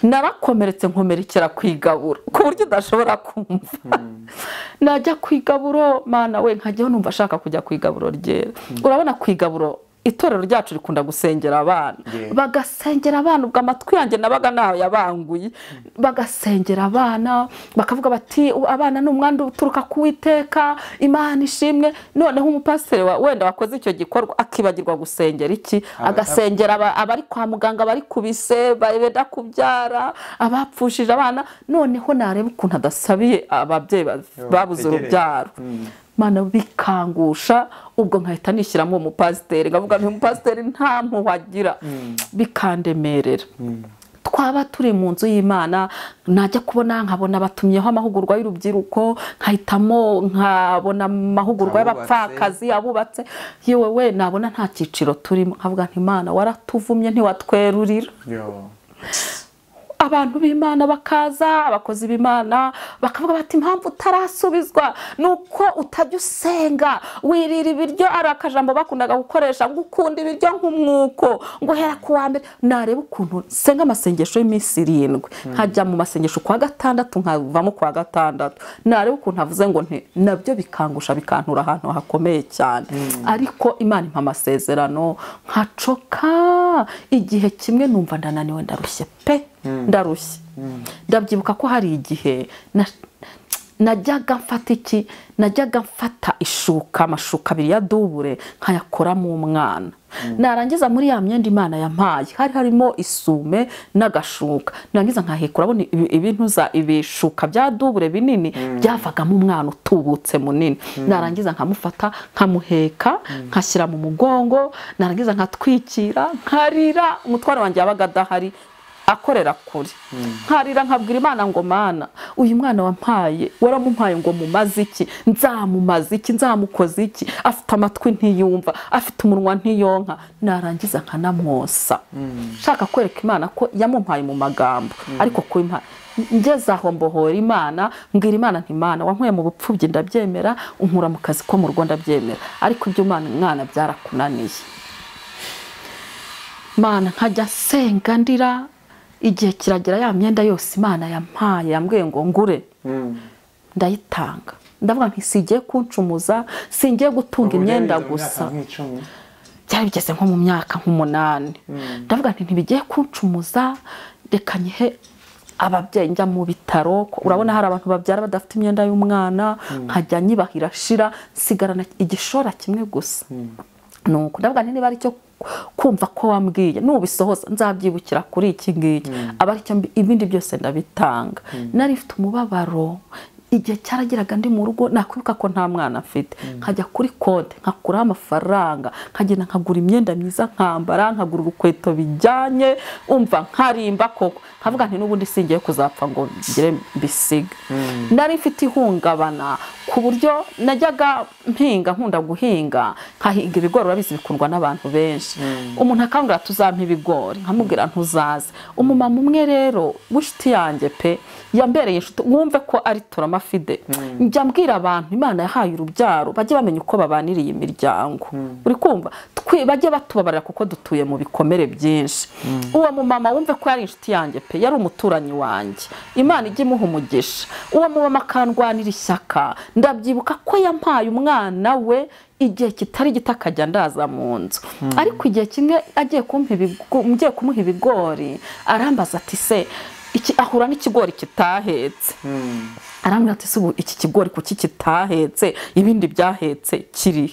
Speaker 1: narakomeretse nkomerekera ku igaburo ku buryo udashobora kumva najya ku igaburo mana we nkajyaho numva ashaka kujya ku igaburo ryera urabona ku igaburo itorero ryacu rikunda gusengera abana
Speaker 2: Yeah.
Speaker 1: bagasengera abana ubwo amatwi yanjye nabaga nayabanguye bagasengera abana bakavuga bati "U- abana ni umwanda uturuka ku witeka imana ishimwe noneho umupasiteri wa- wenda wakoze icyo gikorwa akibagirwa gusengera iki agasengera aba- abari kwa muganga bari ku bise benda kubyara abapfushije abana noneho nareba ukuntu adasabiye ababyeyi ba- babuze
Speaker 2: bategereje.
Speaker 1: urubyaro mana bikangusha ubwo nkahita nishyiramo uwo mupasiteri nkavuga nti umupasiteri nta mpuhwe agira bikandemerera twaba turi mu nzu y'imana najya kubona nkabona batumyeho amahugurwa y'urubyiruko nkahitamo nkabona amahugurwa
Speaker 2: Abubatse.
Speaker 1: y'abapfakazi abubatse yewe we nabona nta cyiciro turimo nkavuga nti imana waratuvumye ntiwatwerurira
Speaker 2: Yo.
Speaker 1: abantu b'imana bakaza abakozi b'imana bakavuga bati impamvu utarasubizwa ni uko utajya usenga wirira ibiryo ari akajambo bakundaga gukoresha ngo ukunda ibiryo nk'umwuko ngo uhera ku wa mbere nareba ukuntu nsenga amasengesho y'iminsi irindwi nkajya mu masengesho ku wa gatandatu nkavamo ku wa gatandatu nareba ukuntu avuze ngo nti nabyo bikangusha bikantura ahantu hakomeye cyane ariko imana impa amasezerano nkacoka igihe kimwe numva ndananiwe ndarushye pe ndarushye ndabyibuka ko hari igihe na- najyaga mfata iki najyaga mfata ishuka amashuka abiri ya dubure nkayakoramo umwana narangiza muri ya myenda imana yampaye hari harimo isume n'agashuka narangiza nkahekura abona ibi- ibintuza ibishuka bya dubure binini byavagamo umwana utubutse munini narangiza nkamufata nkamuheka nkashyira mu mugongo narangiza nkatwikira nkarira umutwaro wanjye yabaga adahari akorera kure nkarira nkabwira imana ngo mana uyu mwana wampaye waramumpaye ngo mumaze iki nzamumaze iki nzamukoze iki afite amatwi ntiyumva afite umunwa ntiyonka narangiza nkanamwosa nshaka kwereka imana ko yamumpaye mu magambo ariko ku imana ngeze aho mbohora imana mbwira imana ntimana wankuye mu bupfubyi ndabyemera unkura mu kazi ko mu rugo ndabyemera ariko ibyo umwana mwana byarakunaniye mana nkajya senga ndira igihe kiragira ya myenda yose imana yampaye yambwiye ngo ngure ndayitanga ndavuga nti singiye kuncumuza singiye gutunga imyenda gusa byari bigeze nko mu myaka nk'umunani ndavuga nti ntibigiye kuncumuza reka nyihe ababyeyi njya mu bitaro ko- urabona hari abantu babyara badafite imyenda y'umwana nkajya nyibahira shira nsigarana igishora kimwe gusa nuko ndavuga nti niba ari cyo kumva ko wambwiye nubisohoza nzabyibukira kuri iki ngiki aba ari cyo mbi- ibindi byose ndabitanga nari mfite umubabaro igihe cyarageraga ndi mu rugo nakwibuka ko nta mwana afite nkajya kuri konti nkakuraho amafaranga nkagenda nkagura imyenda myiza nkambara nkagura urukweto bijyanye umva nkarimba koko nkavuga nti n'ubundi singiye kuzapfa ngo ngire mbisiga nari mfite ihungabana ku buryo najyaga mpinga nkunda guhinga nkahinga ibigori urabizi bikundwa n'abantu benshi umuntu akangurira tuzampa ibigori nkamubwira ntuzaze umumama umwe rero w'inshuti yanjye pe yambereye inshuti wumve ko ari turamafide njya mbwira abantu imana yahaye urubyaro bajye bamenya uko babanira iyi miryango uri kumva twi- bajye batubabarira kuko dutuye mu bikomere byinshi uwo mumama wumve ko yari inshuti yanjye pe yari umuturanyi wanjye imana ijye imuha umugisha uwo mumama akandwanira ishyaka ndabyibuka ko yampaye umwana we igihe kitari gito akajya ndaza mu nzu ariko igihe kimwe agiye kumpa ibigo- ngiye kumuha ibigori arambaza ati se iki- ahura n'ikigori kitahetse arambwira ati "Se ubu iki kigori kuki kitahetse ibindi byahetse kiri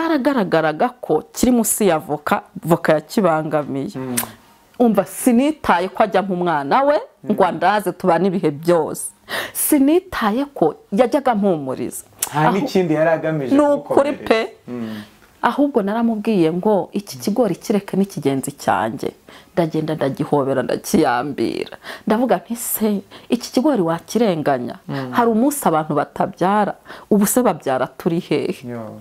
Speaker 1: byaragaragaraga ko kiri munsi ya voka voka yakibangamiye umva sinitaye ko ajya nk'umwana we ngo andaze tubane ibihe byose sinitaye ko yajyaga mpumuriza
Speaker 2: nta
Speaker 1: Aho-
Speaker 2: n'ikindi yari agamije
Speaker 1: ni ukuri
Speaker 2: kugukomeretsa.
Speaker 1: pe ahubwo naramubwiye ngo iki kigori kireke n'ikigenzi cyanjye ndagenda ndagihobera ndakiyambira ndavuga nti se iki kigori wakirenganya hari umunsi abantu batabyara ubu se babyara turi hehe
Speaker 2: Yo.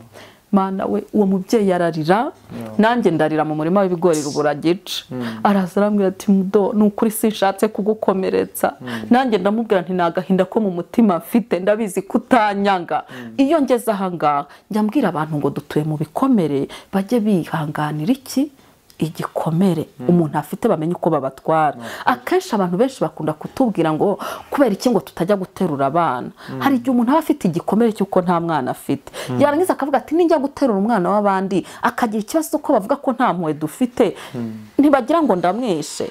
Speaker 1: mana we uwo mubyeyi ararira nanjye ndarira mu murima w'ibigori rubura gica araza arambwira ati mudo ni ukuri sinshatse kugukomeretsa nanjye ndamubwira nti ni agahinda ko mu mutima mfite ndabizi ko utanyanga iyo ngeze ahangaha njya mbwira abantu ngo dutuye mu bikomere bajye bihanganira iki igikomere umuntu afite bamenye uko babatwara akenshi abantu benshi bakunda kutubwira ngo kubera iki ngo tutajya guterura abana hari igihe umuntu aba afite igikomere cy'uko nta mwana afite yarangiza akavuga ati nijya guterura umwana w'abandi akagira ikibazo ko bavuga ko nta mpuhwe dufite ntibagira ngo ndamwishe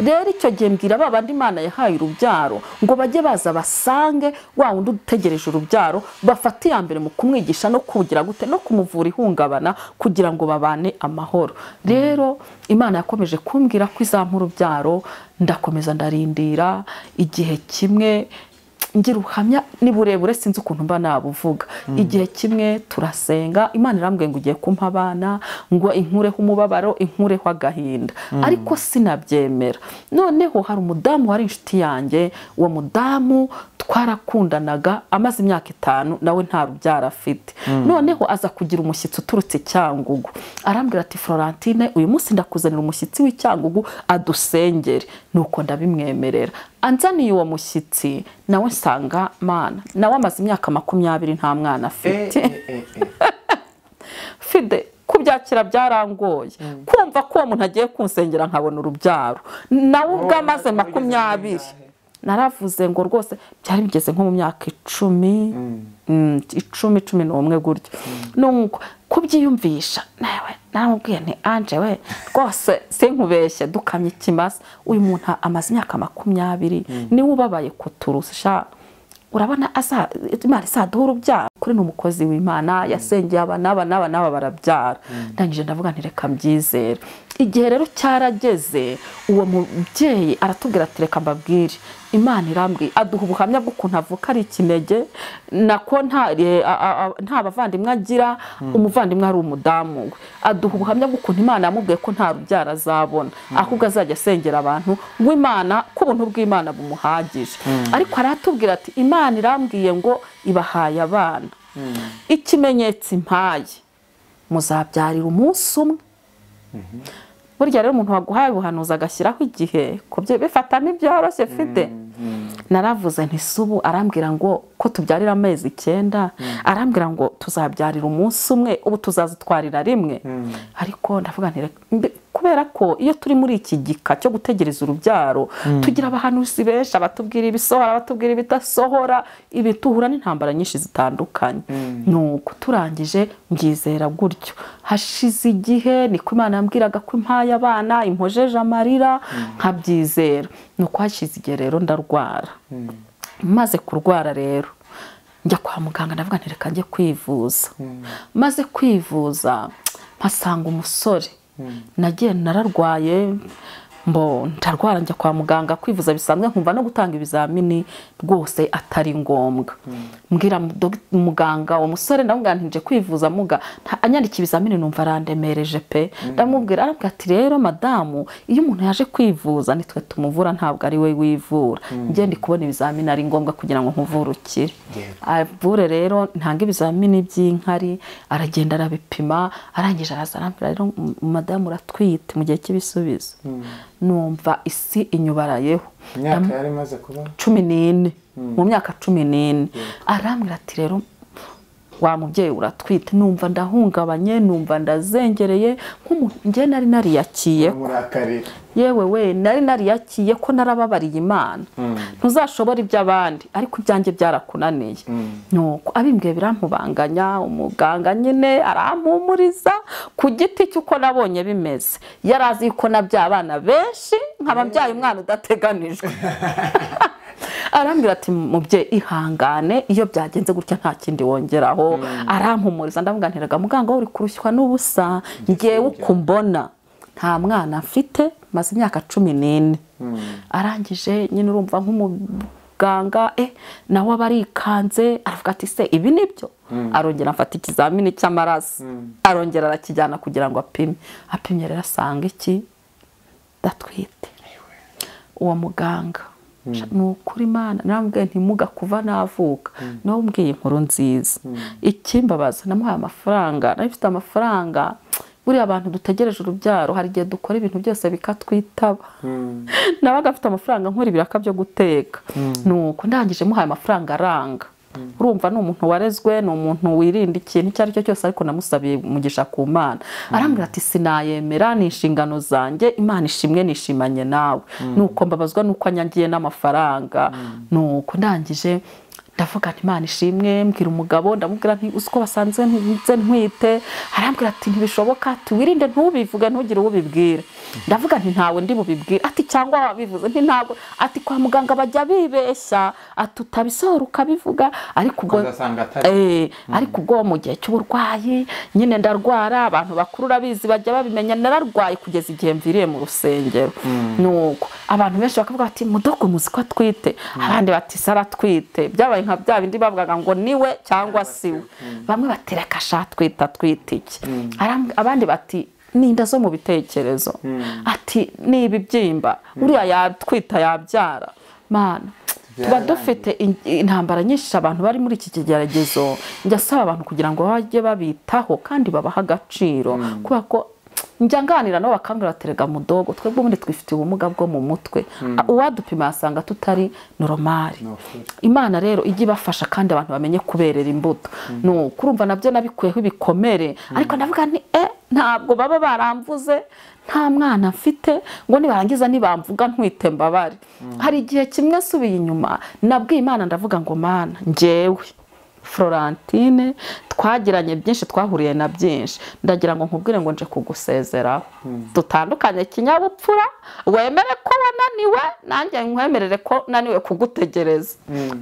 Speaker 1: rero icyo gihe mbwira ba bandi imana yahaye urubyaro ngo bajye baza basange wa wundi utegereje urubyaro bafate iya mbere mu kumwigisha no kugira gute no kumuvura ihungabana kugira ngo babane amahoro rero imana yakomeje kumbwira ko izampa urubyaro ndakomeza ndarindira igihe kimwe ngira ubuhamya ni burebure sinzi ukuntu mba nabuvuga igihe kimwe turasenga imana irambwiye ngo ugiye kumpa abana ngo inkureho umubabaro inkureho agahinda ariko sinabyemera noneho hari umudamu wari inshuti yanjye uwo mudamu twarakundanaga amaze imyaka itanu nawe nta rubyaro afite noneho aza kugira umushyitsi uturutse cyangugu arambwira ati florentine uyu munsi ndakuzanira umushyitsi w'icyangugu adusengere nuko ndabimwemerera anzaniye uwo mushyitsi nawe nsanga mana nawe amaze imyaka makumyabiri nta mwana
Speaker 2: Eh,
Speaker 1: afite
Speaker 2: eh, eh, eh.
Speaker 1: fide kubyakira byarangoye kumva ko uwo muntu agiye kunsengera nkabona urubyaro nawe ubwo amaze
Speaker 2: wabigeze
Speaker 1: makumyabiri
Speaker 2: mu
Speaker 1: naravuze ngo rwose byari bigeze nko mu myaka icumi mm, icumi cumi n'umwe gutyo nuko kubyiyumvisha nawe naramubwiye nti anje we rwose sinkubeshye dukamye ikimasa uyu muntu amaze imyaka makumyabiri niwe ubabaye kuturusha urabona aza- imana isaduha urubyaro kuri ni umukozi w'imana yasengeye aba n'aba n'aba n'aba barabyara ndangije ndavuga nti reka mbyizere igihe rero cyarageze uwo mubyeyi aratubwira ati reka mbabwire imana irambwiye aduha ubuhamya bw'ukuntu avuka ari ikinege nako nta eh, a- a- a- nta bavandimwe agira umuvandimwe ari umudamu we aduha ubuhamya bw'ukuntu imana yamubwiye ko nta rubyaro azabona ahubwo azajya asengera abantu ngo imana ko ubuntu bw'imana bumuhagije ariko aratubwira ati imana irambwiye ngo ibahaye abana ikimenyetso impaye muzabyarira umunsi umwe burya rero umuntu waguhaye ubuhanuzi agashyiraho igihe kubyo bifata ntibyoroshye mfite naravuze nti "Si ubu arambwira ngo ko tubyarira amezi icyenda arambwira ngo tuzabyarira umunsi umwe ubu tuzazitwarira rimwe ariko ndavuga nti "Reka- mbe- kubera ko iyo turi muri iki gika cyo gutegereza urubyaro tugira abahanuzi benshi abatubwira ibisohora abatubwira ibidasohora ibi tuhura n'intambara nyinshi zitandukanye nuko turangije mbwizera gutyo hashize igihe niko imana yambwiraga ko impaye abana impojeje amarira nkabyizera nuko hashize igihe rero ndarwara maze kurwara rero njya kwa muganga ndavuga nti reka njye kwivuza maze kwivuza mpasanga umusore nagiye nararwaye mbo ndarwara njya kwa muganga kwivuza bisanzwe nkumva no gutanga ibizamini rwose atari ngombwa mbwira mu- dog- muganga uwo musore ndamubwira nti nje kwivuza muga nta- anyandika ibizamini numva arandemereje pe ndamubwira arabwira ati rero madamu iyo umuntu yaje kwivuza nitwe tumuvura ntabwo ari we wivura njye ndi kubona ibizamini ari ngombwa kugira ngo nkuvure ukire
Speaker 2: Yego.
Speaker 1: avure rero ntanga ibizamini by'inkari aragenda arabipima arangije araza arambwira rero m- madamu uratwite mu gihe cy'ibisubizo numva isi inyubarayeho
Speaker 2: imyaka yari imaze kuba
Speaker 1: cumi n'ine mu myaka cumi n'ine arambwira ati rero wa mubyeyi uratwite numva ndahungabanye numva ndazengereye nk'umuntu njye nari nariyakiye
Speaker 2: murakarira
Speaker 1: yewe we nari nariyakiye ko narababariye imana ntuzashobore iby'abandi ariko ibyanjye byarakunaniye nuko abimbwiye birampubanganya umuganga nyine arampumuriza ku giti cy'uko nabonye bimeze yari azi yuko nabyaye abana benshi nkababyaye umwana udateganijwe arambwira ati mubyeyi ihangane iyo byagenze gutya nta kindi wongeraho arampumuriza ndamuganiraga muganga wowe uri kurushywa n'ubusa ngewe uko mbona nta mwana mfite maze imyaka cumi n'ine arangije nyine urumva nk'umuganga eh nawe aba arikanze aravuga ati se ibi ni byo arongera afata ikizamini cy'amaraso arongera arakijyana kugira ngo apime apimye rero asanga iki ndatwite uwo muganga ni ukuri imana namubwiye ntimuga kuva navuka nawe umbwiye inkuru nziza ikimbabaza namuhaye amafaranga nawe mfite amafaranga buriya abantu dutegereje urubyaro hari igihe dukora ibintu byose bikatwitaba nawe agafite amafaranga nkora ibiraka byo guteka nuko ndangije muhaye amafaranga aranga urumva ni umuntu warezwe ni umuntu wirinda ikintu icyo ari cyo cyose ariko namusabiye umugisha ku mana arambwira ati sinayemera ni inshingano zanjye imana ishimwe nishimanye nawe nuko mbabazwa nuko anyangiye n'amafaranga nuko ndangije ndavuga nti imana ishimwe mbwira umugabo ndamubwira nti uzi ko basanze nze ntwite arambwira ati ntibishoboka ati wirinde ntubivuge ntugire uwo ubibwira ndavuga nti ntawe ndi bubibwire ati cyangwa wabivuze nti ntabwo ati kwa muganga bajya bibeshya ati utabisohora ukabivuga ariko ubwo
Speaker 2: Ukazasanga atari
Speaker 1: Eh, ariko ubwo mu gihe cy'uburwayi nyine ndarwara abantu bakuru urabizi bajya babimenya nararwaye kugeza igihe mviriye mu rusengero nuko abantu benshi bakavuga bati mudogo muzi ko atwite abandi bati sara atwite byabaye nka bya bindi bavugaga ngo niwe cyangwa si we bamwe bati reka sha atwite atwite iki Arambwi- abandi bati ni inda zo mu bitekerezo ati ni ibibyimba uriya yatwita yabyara mana tuba
Speaker 2: Byarangiye.
Speaker 1: dufite dufite in- intambara nyinshi abantu bari muri iki kigeragezo njya asaba abantu kugira ngo bajye babitaho kandi babahe agaciro kubera ko njya nganira nabo bakambwira bati "Erega mudogo twebwe ubundi twifitiye ubumuga bwo mu mutwe A- uwadupima yasanga tutari noromari
Speaker 2: Ni ukuri.
Speaker 1: imana rero ijya ibafasha kandi abantu bamenye kuberera imbuto ni ukurumva nabyo nabikuyeho ibikomere ariko ndavuga ni e ntabwo baba baramvuze nta mwana mfite ngo nibarangiza nibamvuga ntwite mbabare hari igihe kimwe nsubiye inyuma nabwiye imana ndavuga ngo mana njyewe florentine twagiranye byinshi twahuriye na byinshi ndagira ngo nkubwire ngo nje kugusezeraho dutandukanye kinyabupfura wemere ko wananiwe nanjye nkwemerere ko naniwe kugutegereza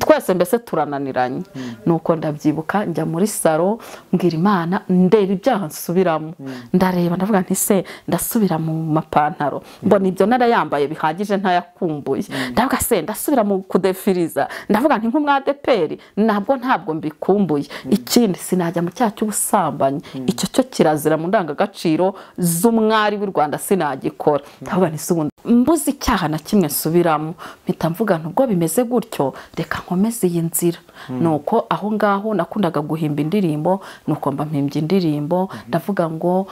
Speaker 1: twese mbese turananiranye nuko ndabyibuka njya muri salo mbwira imana ndeba ibyaha nsubiramo ndareba ndavuga nti se ndasubira mu mapantaro mbona ibyo narayambaye bihagije ntayakumbuye ndavuga se ndasubira mu kudefiriza ndavuga nti nk'umwadeperi nabwo ntabwo mbikumbuye ikindi sinajya mu cyaha cy'ubusambanyi icyo cyo kirazira mu ndangagaciro z'umwari w'i rwanda sinagikora ndavuga nti se ubundi mbuze icyaha na kimwe nsubiramo mpita mvuga nti ubwo bimeze gutyo reka nkomeze iyi nzira nuko aho ngaho nakundaga guhimba indirimbo nuko mba mpimbye indirimbo ndavuga ngo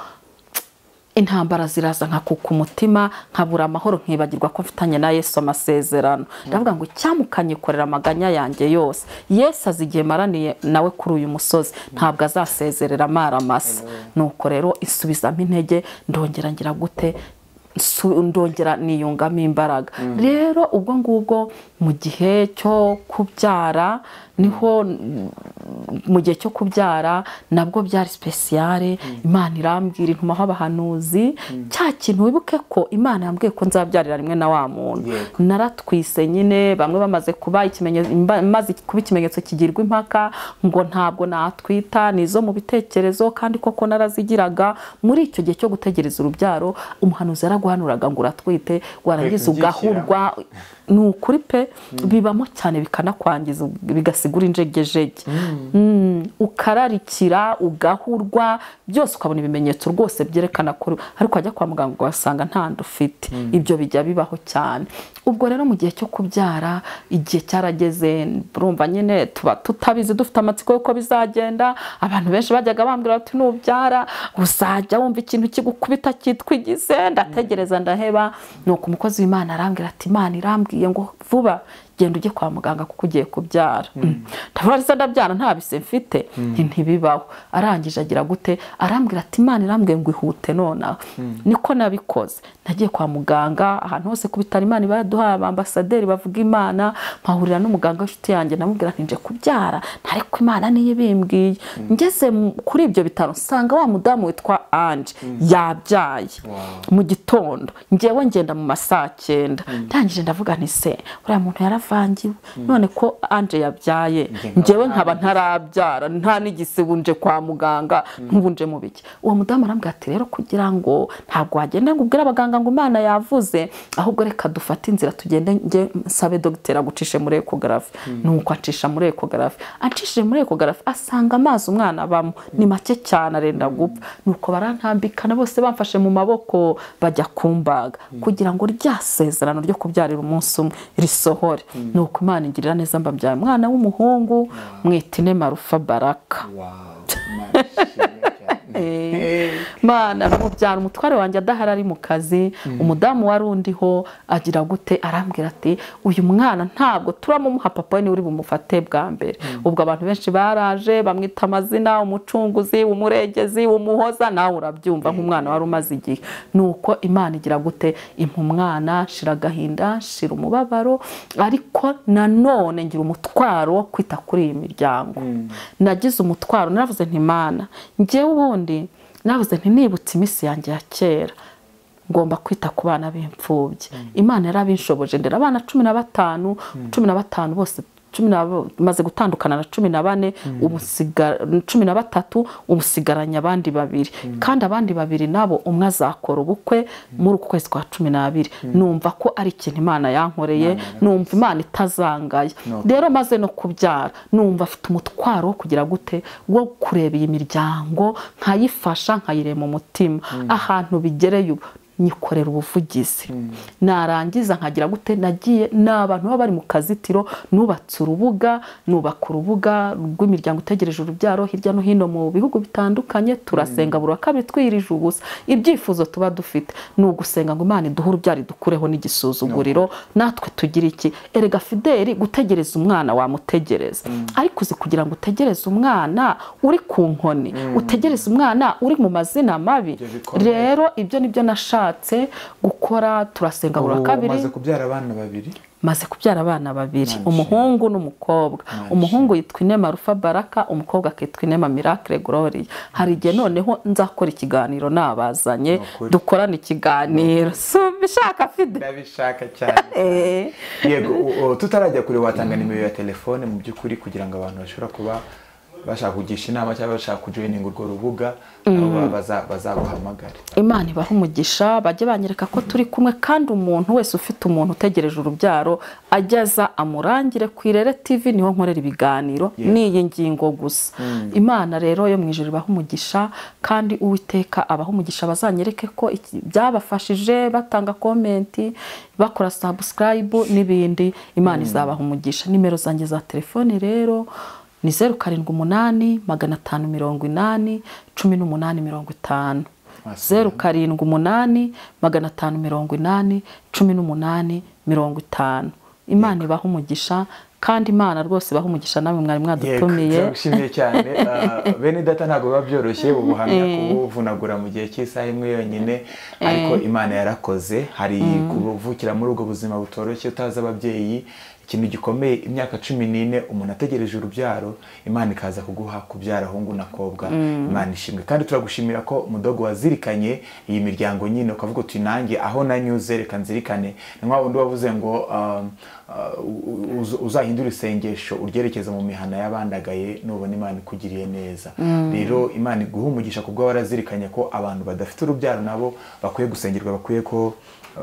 Speaker 1: intambara ziraza nkakuka umutima nkabura amahoro nkibagirwa ko mfitanye na yesu amasezerano ndavuga ngo icyamukanyikorera amaganya yanjye yose yesu azi igihe maraniye nawe kuri uyu musozi ntabwo azasezerera amara masa nuko rero isubizamo intege ndongera ngira gute nsu- ndongera niyungamo imbaraga rero ubwo ngubwo mu gihe cyo kubyara niho mu gihe cyo kubyara nabwo byari sipesiyare imana irambwira intumaho abahanuzi cya kintu wibuke ko imana yambwiye ko nzabyarira rimwe na wa muntu
Speaker 2: Yego.
Speaker 1: naratwise nyine bamwe bamaze kuba ikimenyetso imba- maze kuba ikimenyetso kigirwa impaka ngo ntabwo natwita ni izo mu bitekerezo kandi koko narazigiraga muri icyo gihe cyo gutegereza urubyaro umuhanuzi yaravuze bataguhanuraga ngo uratwite warangiza ugahurwa ni ukuri pe bibamo cyane bikanakwangiza bigasigura injegejege Mm, ukararikira ugahurwa byose ukabona ibimenyetso rwose byerekana ko ariko wajya kwa muganga ugasanga nta nda ufite ibyo bijya bibaho cyane ubwo rero mu gihe cyo kubyara igihe cyarageze urumva nyine tuba tutabizi dufite amatsiko y'uko bizagenda abantu benshi bajyaga bambwira bati nubyara uzajya wumva ikintu kigukubita cyitwigize ndategereza ndaheba ni uko umukozi w'imana arambwira ati imana irambwiye ngo vuba genda ujye kwa muganga kuko ugiye kubyara ndavuga ndetse ndabyara nta bise mfite nti ntibibaho arangije agira gute arambwira ati imana irambwiye ngo ihute nonaha niko nabikoze nagiye kwa muganga ahantu hose ku bitaro imana iba yaduhaye abambasaderi bavuga imana mpahurira n'umuganga w'inshuti yanjye namubwira nti nje kubyara ntareko imana niyo ibimbwiye ngeze mu- kuri ibyo bitaro nsanga wa mudamu witwa anje yabyaye mu gitondo ngewe ngenda mu ma saa cyenda ndangije ndavuga nti se uriya muntu yaravangiwe none ko anje yabyaye ngewe nkaba ntarabyara nta n'igisibu nje kwa muganga ntubu nje mu biki uwo mudamu arambwira ati rero kugira ngo ntabwo wagenda ngo ubwire abaganga ngo imana yavuze ahubwo reka dufate inzira tugende nge nsabe dogiteri agucishe muri ekogarafi nuko acisha muri ekogarafi acishije muri ekogarafi asanga amazi umwana abamo ni make cyane arenda gupfa nuko barantambikana bose bamfashe mu maboko bajya kumbaga kugira ngo rya sezerano ryo kubyarira umunsi umwe risohore nuko imana ingirira neza mbabyaye umwana w'umuhungu mwita ine marufa baraka
Speaker 2: Wow, mashimwe cyane. Hey.
Speaker 1: mana umubyara umutware wanjye adahari ari mu kazi umudamu wari undiho agira gute arambwira ati uyu mwana ntabwo turamumuha papa we niwe uri bumufate bwa mbere ubwo abantu benshi baraje bamwita amazina umucunguzi umurengezi umuhoza nawe urabyumva nk'umwana wari umaze igihe nuko imana igira gute impa umwana shira agahinda shira umubabaro ariko nanone ngira umutwaro wo kwita kuri iyi miryango nagize umutwaro naravuze nti mana njyewe ubundi nabuze ntinibutse iminsi yanjye ya kera ngomba kwita ku bana b'imfubyi imana yarabinshoboje ndera abana cumi na batanu cumi na batanu bose cumi na maze gutandukana na cumi na bane ubu nsiga- cumi na batatu ubu nsigaranye abandi babiri kandi abandi babiri nabo umwe azakora ubukwe muri uku kwezi kwa cumi n'abiri numva ko ari ikintu imana yankoreye numva imana itazangaye
Speaker 2: No.
Speaker 1: rero maze no kubyara numva afite umutwaro wo kugira gute wo kureba iyi miryango nkayifasha nkayirema umutima ahantu bigereye ubu nyikorera ubuvugizi narangiza nkagira gute nagiye ni abantu baba bari mu kazitiro nubatse urubuga nubaka urubuga rw'imiryango itegereje urubyaro hirya no hino mu bihugu bitandukanye turasenga buri wa kabiri twiyirije ubusa ibyifuzo tuba dufite ni ugusenga ngo imana iduhe urubyaro idukureho n'igisuzuguriro natwe tugira iki erega fideli gutegereza umwana wamutegereza ariko uzi kugira ngo utegereze umwana uri ku nkoni utegereze umwana uri mu mazina mabi
Speaker 2: Ibyo bikomeye.
Speaker 1: rero ibyo nibyo nashatse gukora turasenga buri wa
Speaker 2: Ubu
Speaker 1: kabiri
Speaker 2: umaze kubyara abana babiri
Speaker 1: maze kubyara abana babiri
Speaker 2: Manshimwe.
Speaker 1: umuhungu n'umukobwa
Speaker 2: Manshimwe.
Speaker 1: umuhungu yitwa inema rufa baraka umukobwa akitwa inema miracle gloria hari igihe noneho nzakora ikiganiro nabazanye
Speaker 2: Ni ukuri.
Speaker 1: dukorana ikiganiro si ubishaka fide
Speaker 2: ndabishaka cyane
Speaker 1: Eh.
Speaker 2: yego u- u- tutarajya kure watanga nimero ya telefone mu by'ukuri kugira ngo abantu bashobora kuba bashaka kugisha inama cyangwa bashaka kujoyininga urwo rubuga nabo ba- baza- bazaguhamagare
Speaker 1: imana ibaha umugisha bajye banyereka ko turi kumwe kandi umuntu wese ufite umuntu utegereje urubyaro ageza amurangire ku irere tv niho nkorera ibiganiro n'iyi ngingo gusa imana rero yo mu ijoro ibaha umugisha kandi uwiteka abaha umugisha bazanyereke ko iki- byabafashije batanga komenti bakora sabusikarayibu n'ibindi imana izabaha umugisha nimero zanjye za telefoni rero ni zeru karindwi umunani magana atanu mirongo inani cumi n'umunani mirongo itanu
Speaker 2: Wasubira.
Speaker 1: zeru karindwi umunani magana atanu mirongo inani cumi n'umunani mirongo itanu imana ibaha umugisha kandi imana rwose ibaha umugisha namwe mwari
Speaker 2: Yego,
Speaker 1: mwadutumiye
Speaker 2: turagushimiye cyane Ah, bene data ntabwo biba byoroshye ubuhamya kubuvunagura mu gihe cy'isaha imwe yonyine ariko imana yarakoze hari kuvukira muri ubwo buzima butoroshye utazi ababyeyi ikintu gikomeye imyaka cumi n'ine umuntu ategereje urubyaro imana ikaza kuguha kubyara ahungu n'akobwa imana ishimwe kandi turagushimira ko mudogo wazirikanye iyi miryango nyine ukavuga uti nanjye aho nanyuze reka nzirikane ni nka wundi wavuze ngo um, uh, uz- uzahindure isengesho uryerekeza mu mihana y'abandagaye nubona imana ikugiriye neza rero imana iguha umugisha kubwo warazirikanye ko abantu badafite urubyaro nabo bakwiye gusengerwa bakwiye ko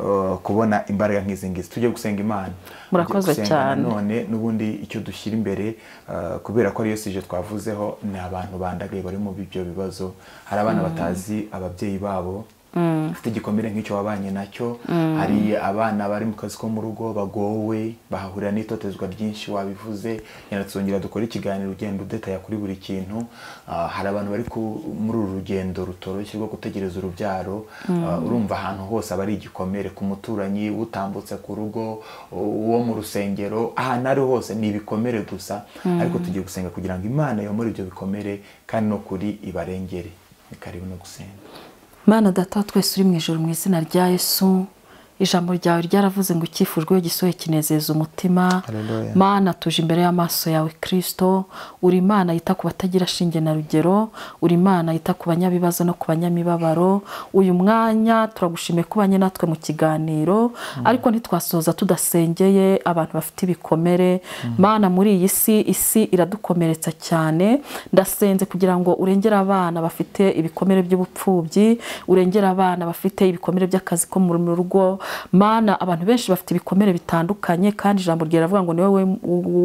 Speaker 2: uh, kubona imbaraga nk'izi ngizi tujye gusenga imana
Speaker 1: Murakoze
Speaker 2: Tujye gusenga
Speaker 1: cyane.
Speaker 2: none n'ubundi icyo dushyira imbere uh, kubera ko ariyo sije twavuzeho ni abantu bandagaye bari mu ibyo bibazo hari abana batazi ababyeyi babo bafite igikomere nk'icyo wabanye nacyo hari abana bari mu kazi ko mu rugo bagowe bahahurira n'itotezwa ryinshi wabivuze yenda tuzongera dukore ikiganiro ugenda udetaya kuri buri kintu Ah, hari abantu bari ku- muri uru rugendo rutoroshye rwo gutegereza urubyaro Ah, urumva ahantu hose aba ari igikomere ku muturanyi utambutse ku rugo uwo mu rusengero ahantu ari hose ni ibikomere gusa ariko tugiye gusenga kugira ngo imana yomore ibyo bikomere kandi no kuri ibarengere ni karibu no gusenga
Speaker 1: Mana data wa twese uri mu ijoro mu izina rya Yesu ijambo ryawe ryaravuze ngo icyifujwe iyo gisohoye kinezeza umutima
Speaker 2: Haleluya.
Speaker 1: mana tuje imbere y'amaso yawe kirisito uri imana yita ku batagira shinge na rugero uri imana yita ku banyabibazo no ku banyamibabaro uyu mwanya turagushimiye ko ubanye natwe mu kiganiro ariko ntitwasoza tudasengeye abantu bafite ibikomere mana muri iyi si isi iradukomeretsa cyane ndasenze kugira ngo urengere abana bafite ibikomere by'ubupfubyi urengere abana bafite ibikomere by'akazi ko mu rugo mana abantu benshi bafite ibikomere bitandukanye kandi ijambo ryawe riravuga ngo ni wowe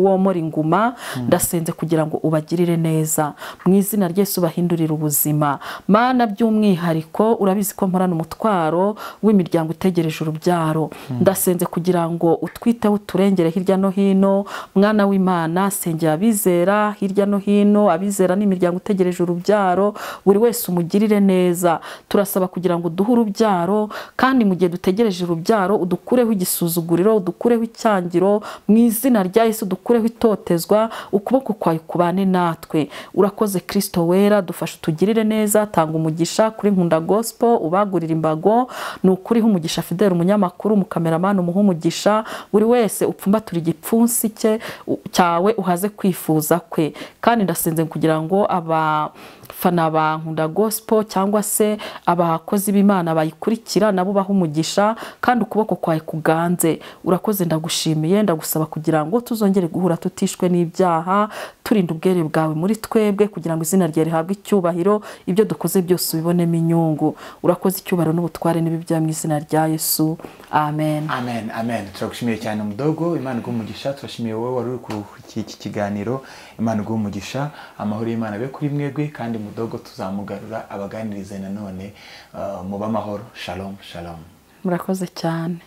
Speaker 1: womora inguma ndasenze kugira ngo ubagirire neza mu izina ry'Yesu bahindurire ubuzima mana by'umwihariko urabizi ko mporana umutwaro w'imiryango itegereje urubyaro ndasenze kugira ngo utwiteho uturengere hirya no hino mwana w'imana sengera abizera hirya no hino abizera n'imiryango utegereje urubyaro buri wese umugirire neza turasaba kugira ngo uduhe urubyaro kandi mu gihe dutegereje urubyaro udukureho igisuzuguriro udukureho icyangiro mu izina rya Yesu dukureho itotezwa ukuboko kwawe kubane natwe urakoze kirisito wera dufashe utugirire neza tanga umugisha kuri nkunda gosipo ubagurira imbago ni ukuri ha umugisha fideli umunyamakuru umukameramani umuha umugisha buri wese upfumbatura igipfunsi cye u- cyawe uhaze kwifuza kwe kandi ndasenze kugira ngo abafana ba nkunda gosipo cyangwa se abakozi b'imana bayikurikira nabo baha umugisha kandi ukuboko kwawe kuganze urakoze ndagushimiye ndagusaba kugira ngo tuzongere guhura tutishwe n'ibyaha turinda ubwere bwawe muri twebwe kugira ngo izina ryawe rihabwe icyubahiro ibyo dukoze byose ubibonemo inyungu urakoze icyubahiro n'ubutware n'ibibya mu izina rya yesu amen
Speaker 2: amen amen turagushimiye cyane mudogo imana iguha umugisha turashimiye wowe wari uri ku iki kiganiro imana iguha umugisha amahoro y'imana abe kuri mwebwe kandi mudogo tuzamugarura abaganirize nanone ah, mube amahoro shalom shalom
Speaker 1: murakoze cyane